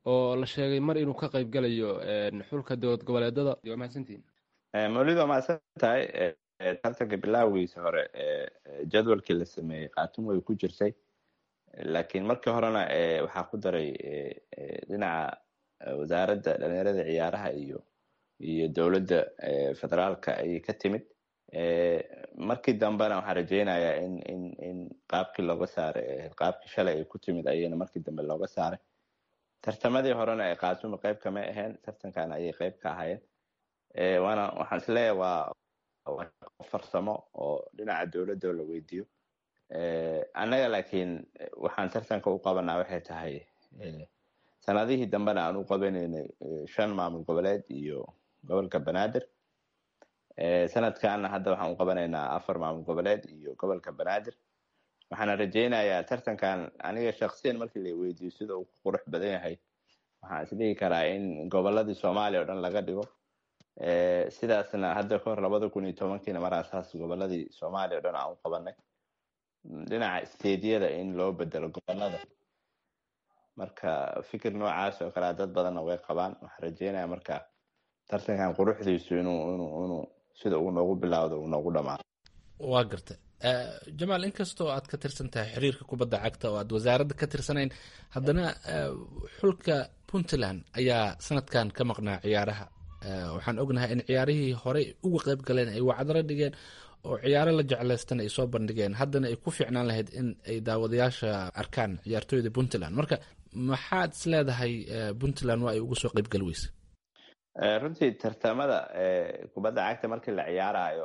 oo la sheegay mar inuu ka qayb galayo xulka dowlad goboleedada waa mahadsantihin mawlid waa mahadsan tahay tartanka bilaawigiisa hore jadwalkii la sameeyey khaatun way ku jirtay laakiin markii horena waxaa ku daray dhinaca wasaaradda dhalinyarada ciyaaraha iyo iyo dowladda federaalka ayay ka timid markii dambena waxaan rajeynayaa in in in qaabkii looga saaray qaabkii shalay ay ku timid ayayna markii dambe looga saaray tartamadii horena ee khaatuma qayb kama ahayn tartankan ayay qayb ka ahaayeen waana waxaan isleeyahay waa farsamo oo dhinaca dowladda la weydiiyo annaga laakiin waxaan tartanka u qabanaa waxay tahay sanadihii dambena aan u qabanaynay shan maamul goboleed iyo gobolka banaadir sanadkaana hadda waxaan u qabanaynaa afar maamul goboleed iyo gobolka banaadir waxaana rajeynayaa tartankan aniga shaksiyan markii la weydiiyo sida uu ku qurux badan yahay waxaan isdhihi karaa in goboladii soomaaliya o dhan laga dhigo sidaasna hadda kahor labada kun iyo tobankiina maraasaas goboladii soomaaliya o dhan aan u qabanay dhinaca stediyada in loo bedelo gobolada marka fikir noocaas oo kalea dad badanna way qabaan waxaan rajeynaya marka tartankan quruxdiisu inuu inuu inuu sida uu noogu bilaawdo uu noogu dhamaado waa garta jamaal inkastoo aad ka tirsan tahay xiriirka kubadda cagta oo aad wasaaradda ka tirsanayn haddana xulka puntland ayaa sanadkan ka maqnaa ciyaaraha waxaan ognahay in ciyaarihii horey uga qayb galeen ay wacdalo dhigeen oo ciyaaro la jeclaystana ay soo bandhigeen haddana ay ku fiicnaan lahayd in ay daawadayaasha arkaan ciyaartooyda puntland marka maxaad is leedahay puntland waa ay uga soo qeybgali weyse runtii tartamada kubadda cagta markii la ciyaarayo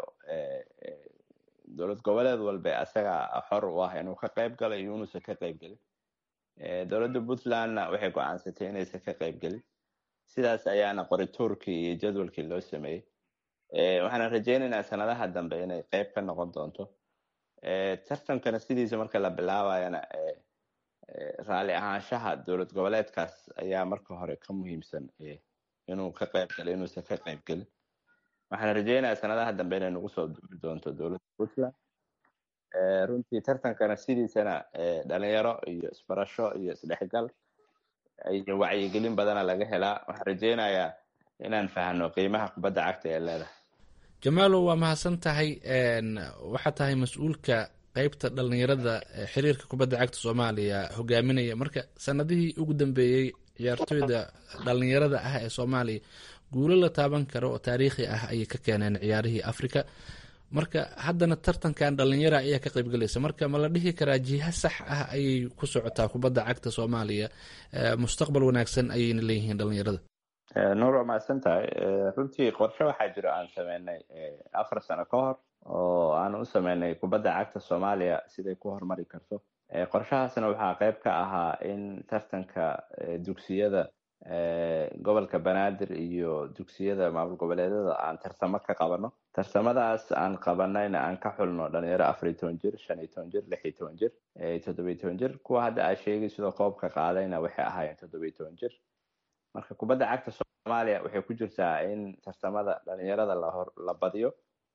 dowlad goboleed walba asaga xor u ah inuu ka qayb galo iyo inuusan ka qayb gelin dowladda puntlandna waxay go-aansatay inaysan ka qayb gelin sidaas ayaana qorituurkii iyo jadwalkii loo sameeyey waxaana rajeynaynaa sanadaha dambe inay qayb ka noqon doonto tartankana sidiisa marka la bilaabayana raalli ahaanshaha dowlad goboleedkaas ayaa marka hore ka muhiimsan inuu ka qayb galo inuusan ka qayb gelin waxaan rajeynayaa sanadaha dambe inay nagu soo duuri doonto dowladda puntland runtii tartankana sidiisana dhalinyaro iyo isbarasho iyo isdhexgal iyo wacyigelin badana laga helaa waxaan rajeynayaa inaan fahno qiimaha kubadda cagta ee leedahay jamaalo waa mahadsan tahay waxaa tahay mas-uulka qeybta dhalinyarada xiriirka kubadda cagta soomaaliya hogaaminaya marka sanadihii ugu dambeeyey ciyaartooyda dhalinyarada ah ee soomaaliya guulo la taaban karo oo taariikhi ah ayay ka keeneen ciyaarihii africa marka haddana tartankan dhalinyara ayaa ka qaybgalaysa marka ma la dhihi karaa jiha sax ah ayay ku socotaa kubadda cagta soomaaliya mustaqbal wanaagsan ayayna leeyihiin dhalinyarada nuur waa mahadsan tahay runtii qorshe waxaa jiro aan sameynay afar sano ka hor oo aan u sameynay kubadda cagta soomaaliya siday ku horumari karto qorshahaasna waxaa qayb ka ahaa in tartanka dugsiyada gobolka banaadir iyo dugsiyada maamul goboleedyada aan tartamo ka qabano tartamadaas aan qabanayna aan ka xulno dhalinyaro afar iyo toban jir shan iyo toban jir lix iyo toban jir toddoba iyo toban jir kuwa hadda aa sheegay sidoo koobka qaadayna waxay ahaayeen toddoba iyo toban jir marka kubadda cagta soomaaliya waxay ku jirtaa in tartamada dhalinyarada lahor la badiyo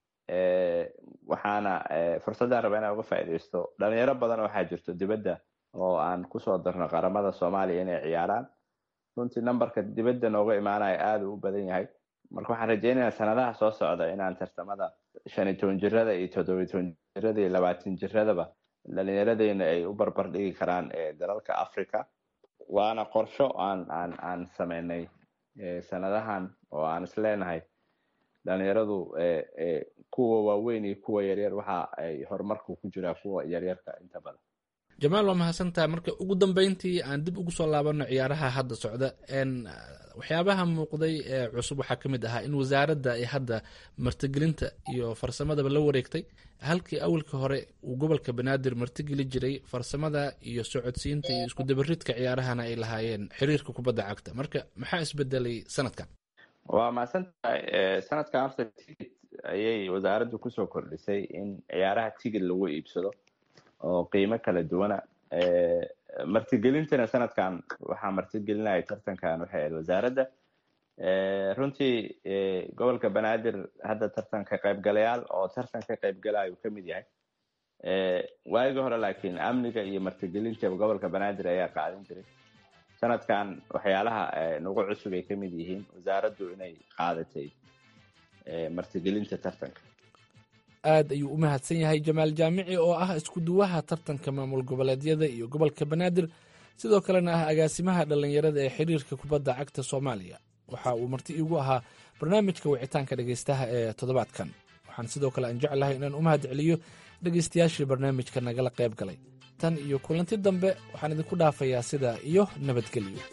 waxaana fursaddan raba inaan uga faa'iidaysto dhalinyaro badan waxaa jirto dibadda oo aan kusoo darno qaramada soomaaliya inay ciyaaraan runtii numberka dibadda nooga imaanaya aada u badan yahay marka waxaan rajeynayaa sanadaha soo socda inaan tartamada shan iyo toban jirada iyo toddoba iyo toban jirada iyo labaatan jiradaba dhalinyaradeyna ay u barbar dhigi karaan dalalka africa waana qorsho aan aan aan sameynay sanadahan oo aan isleenahay dhalinyaradu kuwa waaweyn iyo kuwa yaryar waxa ay horumarku ku jiraa kuwa yaryarka inta badan jamaal waa mahadsantaha marka ugu dambeyntii aan dib ugu soo laabano ciyaaraha hadda socda waxyaabaha muuqday ee cusub waxaa ka mid ahaa in wasaaradda ay hadda martigelinta iyo farsamadaba la wareegtay halkii awalka hore uu gobolka banaadir martigeli jiray farsamada iyo socodsiinta iyo isku dabaridka ciyaarahana ay lahaayeen xiriirka kubadda cagta marka maxaa isbedelay sanadkan waa mahadsan tahay sanadkan horta tigid ayay wasaaraddu kusoo kordhisay in ciyaaraha tigid lagu iibsado oo qiimo kala duwana martigelintana sanadkan waxaa martigelinaya tartankan waxay ahayd wasaaradda runtii gobolka banaadir hadda tartan ka qaybgalayaal oo tartan ka qaybgalayo ka mid yahay waagii hore laakiin amniga iyo martigelinta gobolka banaadir ayaa qaadin jiray sanadkan waxyaalaha nagu cusub ay ka mid yihiin wasaaraddu inay qaadatay martigelinta tartanka aad ayuu u mahadsan yahay jamaal jaamici oo ah isku-duwaha tartanka maamul goboleedyada iyo gobolka banaadir sidoo kalena ah agaasimaha dhallinyarada ee xiriirka kubadda cagta soomaaliya waxa uu marti iigu ahaa barnaamijka wicitaanka dhegaystaha ee toddobaadkan waxaan sidoo kale aan jeclahay inaan u mahad celiyo dhegaystayaashii barnaamijka nagala qayb galay tan iyo kulanti dambe waxaan idinku dhaafayaa sidaa iyo nabadgelyo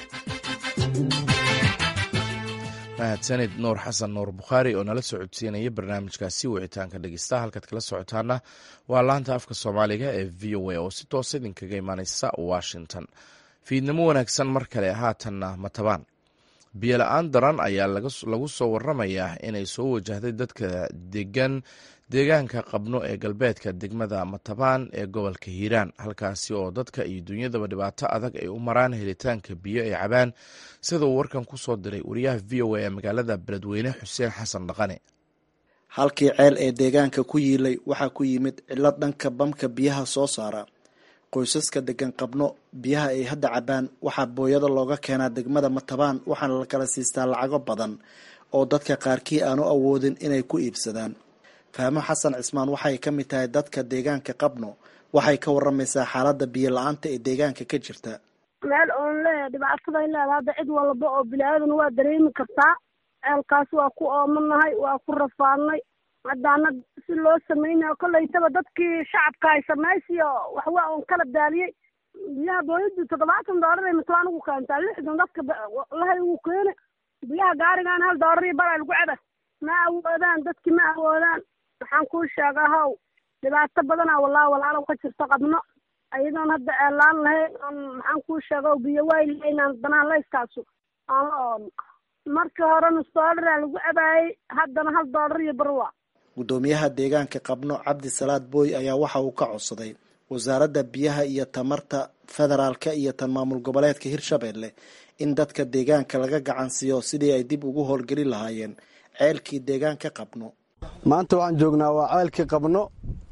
mahadsanid nuur xasan nuur bukhaari oo nala soo codsiinaya barnaamijkaasi wicitaanka dhegeystaha halkaad kala socotaana waa laanta afka soomaaliga ee v o a oo si toosa idinkaga imaaneysa washington fiidnimo wanaagsan mar kale haatanna matabaan biyola-aan daran ayaa lagu soo waramayaa inay soo wajahday dadka degan deegaanka qabno ee galbeedka degmada matabaan ee gobolka hiiraan halkaasi oo dadka iyo dunyadaba dhibaato adag ay u maraan helitaanka biyo ay cabaan sida uu warkan ku soo diray wariyaha v o a ee magaalada beledweyne xuseen xasan dhaqane halkii ceel ee deegaanka ku yiilay waxaa ku yimid cilo dhanka bamka biyaha soo saara qoysaska degan qabno biyaha ay hadda cabaan waxaa booyada looga keenaa degmada matabaan waxaana la kala siistaa lacago badan oo dadka qaarkii aanu awoodin inay ku iibsadaan fahmo xasan cismaan waxay ka mid tahay dadka deegaanka qabno waxay ka waramaysaa xaaladda biyo la-aanta ee deegaanka ka jirta meel oon leeyahay dhibaataday leedahay hadda cid walba oo bili-aadan waa dareemi kartaa ceelkaas waa ku oomanahay waa ku rafaadnay haddaana si loo samaynayo kollaytaba dadkii shacabka ay samaysiyo waxwa oon kala daaliyey biyaha dooladii toddobaatan doolar ay matlaan ugu keentaa lixdan dadka lahay ugu keene biyaha gaarigaan hal doolar iyo bal ay lagu ceba ma awoodaan dadki ma awoodaan waxaan kuu sheegaa how dhibaato badanaa walaa walaalow ka jirto qabno ayadoon hadda eelaan lahayn oon maxaan kuu sheega biyo waay lahaynaan danaan layskaasu aan la oodno markii hore nus doolara lagu cabaayey haddana hal doolar iyo barwa guddoomiyaha deegaanka qabno cabdi salaad booy ayaa waxa uu ka codsaday wasaaradda biyaha iyo tamarta federaalka iyo tan maamul goboleedka hirshabelle in dadka deegaanka laga gacansiiyo sidii ay dib ugu howlgeli lahaayeen ceelkii deegaanka qabno maanta waxaan joognaa waa ceelkii qabno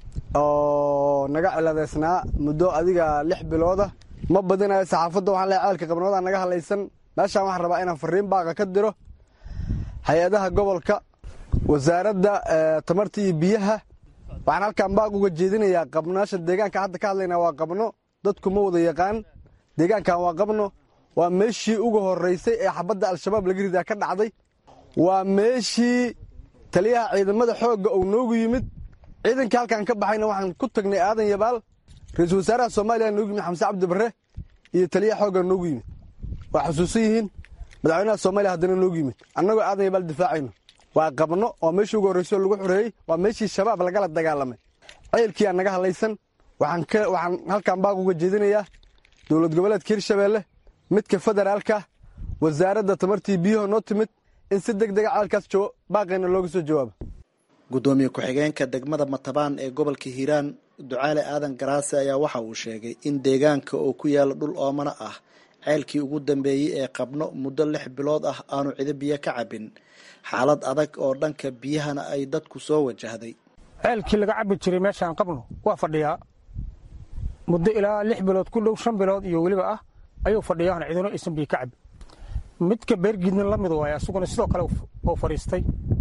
oo naga ciladeysnaa muddo adiga lix bilooda ma badinayo saxaafadda waxaan leehay ceelka qabnooda naga hadlaysan meeshaan waxaan rabaa inaan fariin baaqa ka diro hay-adaha gobolka wasaaradda tamarta iyo biyaha waxaan halkaan baaq uga jeedinayaa qabnaasha deegaanka hadda ka hadlaynaa waa qabno dadku ma wada yaqaan deegaankan waa qabno waa meeshii ugu horeysay ee xabadda al-shabaab laga ridaa ka dhacday waa meeshii taliyaha ciidamada xoogga uu noogu yimid ciidankii halkaan ka baxayna waxaan ku tagnay aadan yabaal ra-iisul wasaaraha soomaaliya noogu yimid xamse cabdi barre iyo taliyaha xoogga noogu yimid waa xusuusan yihiin madaxweynaha soomaaliya haddana noogu yimid annagoo aadan yabaal difaacayno waa qabno oo meeshii ugu horreysay oo lagu xoreeyey waa meeshii shabaab lagala dagaalamay ceelkii aan naga hadlaysan waxaan halkaan baaq uga jeedinayaa dowlad goboleedka hirshabeelle midka federaalka wasaaradda tamartii biyuhu noo timid in si deg dega ceelkaas baaqayna looga soo jawaabo guddoomiye ku-xigeenka degmada matabaan ee gobolka hiiraan ducaale aadan garaase ayaa waxa uu sheegay in deegaanka oo ku yaala dhul oomana ah ceelkii ugu dambeeyey ee qabno muddo lix bilood ah aanu cido biyo ka cabin xaalad adag oo dhanka biyahana ay dadku soo wajahday ceelkii laga cabbi jiray meeshaan qabno waa fadhiyaa muddo ilaa lix bilood ku dhow shan bilood iyo weliba ah ayuu fadhiyaana cidino aysan biyo ka cabin midka beergiidna la mid waay asuguna sidoo kale oo fadhiistay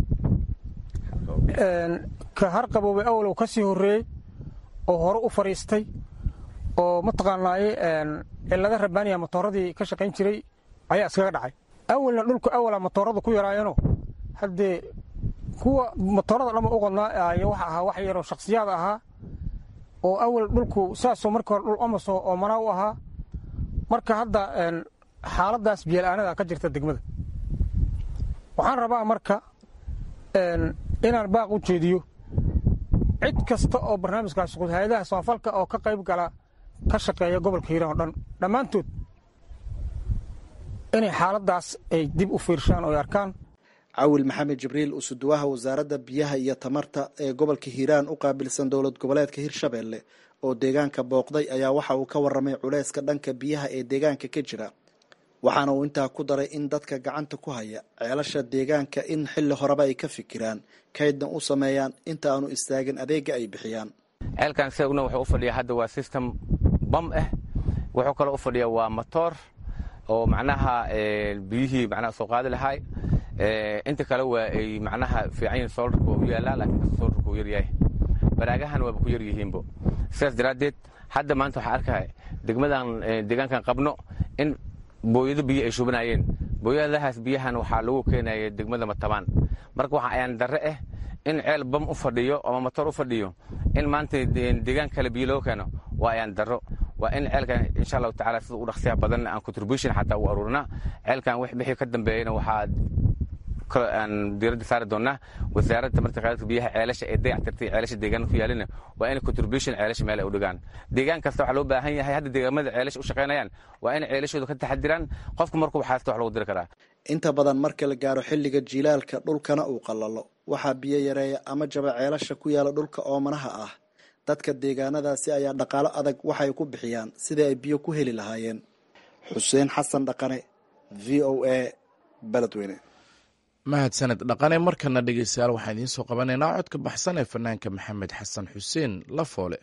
ka harqaboobay awalow ka sii horreeyey oo hore u fadhiistay oo mataqaanaaye cillada rabaaniya matooradii ka shaqayn jiray ayaa iskaga dhacay awalna dhulku awala matoorada ku yaraayeenoo haddee kuwa matoorada dhanba u qodnaa waxa ahaa wax yaroo shaksiyaad ahaa oo awal dhulku saasoo markii hore dhul omaso oo manaa u ahaa marka hadda xaaladaas biyala'aanada ka jirta degmada waxaan rabaa marka inaan baaq u jeediyo cid kasta oo barnaamijkaas shaqud hay-adaha samafalka oo ka qayb gala ka shaqeeya gobolka hiiraan oo dhan dhammaantood inay xaaladaas ay dib u fiirshaan oo ay arkaan cawil maxamed jibriil usuduwaha wasaaradda biyaha iyo tamarta ee gobolka hiiraan u qaabilsan dowlad goboleedka hirshabelle oo deegaanka booqday ayaa waxa uu ka warramay culeyska dhanka biyaha ee deegaanka ka jira waxaana uu intaa ku daray in dadka gacanta ku haya ceelasha deegaanka in xilli horeba ay ka fikiraan kaydna u sameeyaan inta aanu istaagin adeega ay bixiyaan ceelkan isaguna wuxuu u fadhiyaa hadda waa system bam ah wuxuu kaloo u fadhiyaa waa motoor oo macnaha biyihii macnaha soo qaadi lahaay inta kale waa ay macnaha fiican yihin solarka waa u yaallaa laakiin kasta solarka uu yaryahay baraagahan waaba ku yar yihiinbo sidaas daraaddeed hadda maanta waxaa arkaya degmadan deegaankan qabno in booyado biyo ay shubanaayeen booyadahaas biyahan waxaa lagu keenaya degmada matabaan marka waxaa ayaan darre ah in ceel bam u fadhiyo ama motor u fadhiyo in maanta deegaan kale biyo loo keeno waa ayaan darro waa in ceelkan insha allahu tacala sida u dhaqsiyaha badan aan contribution xataa u aruurina ceelkan wixii ka dambeeyana waxaa aan diiradda saari doonaa wasaaradda marta khayraadka biyaha ceelasha ee dayactirtay ceelasha deegaanka ku yaalina waa in contribution ceelasha meel ay u dhigaan deegaan kasta waxaa loo baahan yahay hadda deegaamada ceelasha u shaqaynayaan waa in ceelashooda ka taxadiraan qofku markuu waxaasta wax lagu diri karaa inta badan marka la gaaro xilliga jiilaalka dhulkana uu qallalo waxaa biyo yareeya ama jaba ceelasha ku yaala dhulka oomanaha ah dadka deegaanadaasi ayaa dhaqaalo adag waxay ku bixiyaan sidii ay biyo ku heli lahaayeen xuseen xasan dhaqane v o a beledweyne mahadsaned dhaqane markana dhegeystayaal waxaan idiin soo qabanaynaa codka baxsan ee fanaanka maxamed xasan xuseen lafoole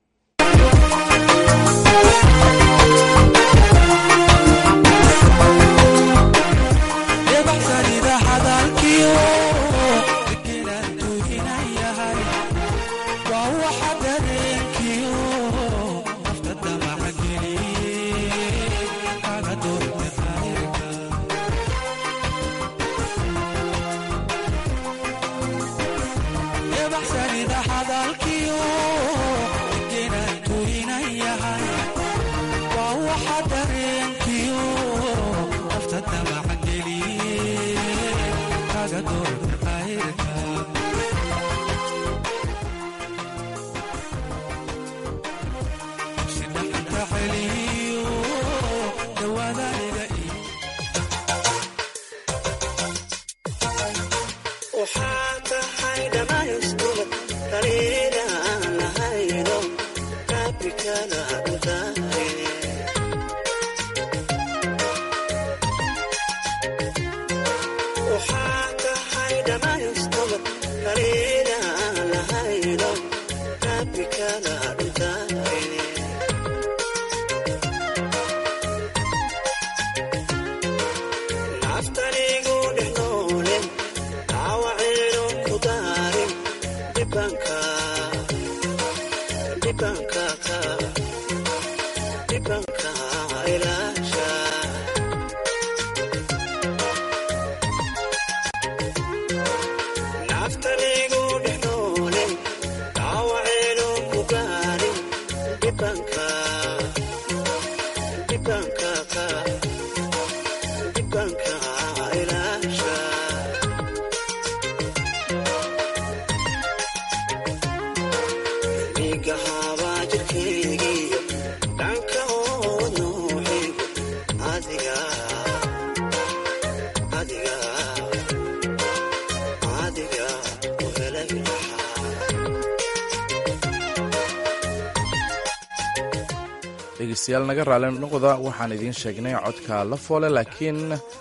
dhegeystayaal naga raali noqda waxaan idiin sheegnay codka la foole laakiin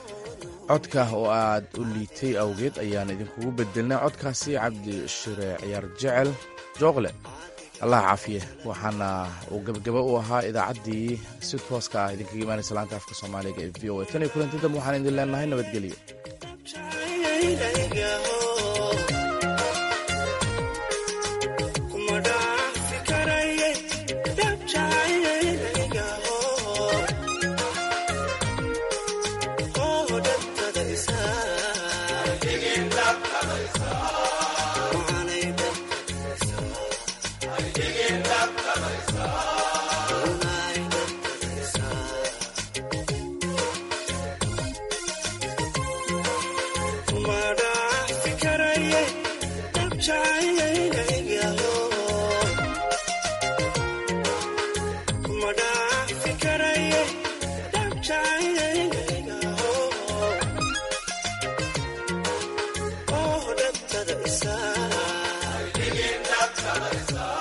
codka oo aad u liitay awgeed ayaan idinkugu bedelnay codkaasi cabdi shire ciyaar jecel jooqle allah caafiye waxaana uu gebagaba u ahaa idaacaddii si tooska ah idinkaga imaanaysa laanta afka soomaaliga ee v o a tan iyo kulanti dambe waxaan idin leenahay nabadgelyo Oh,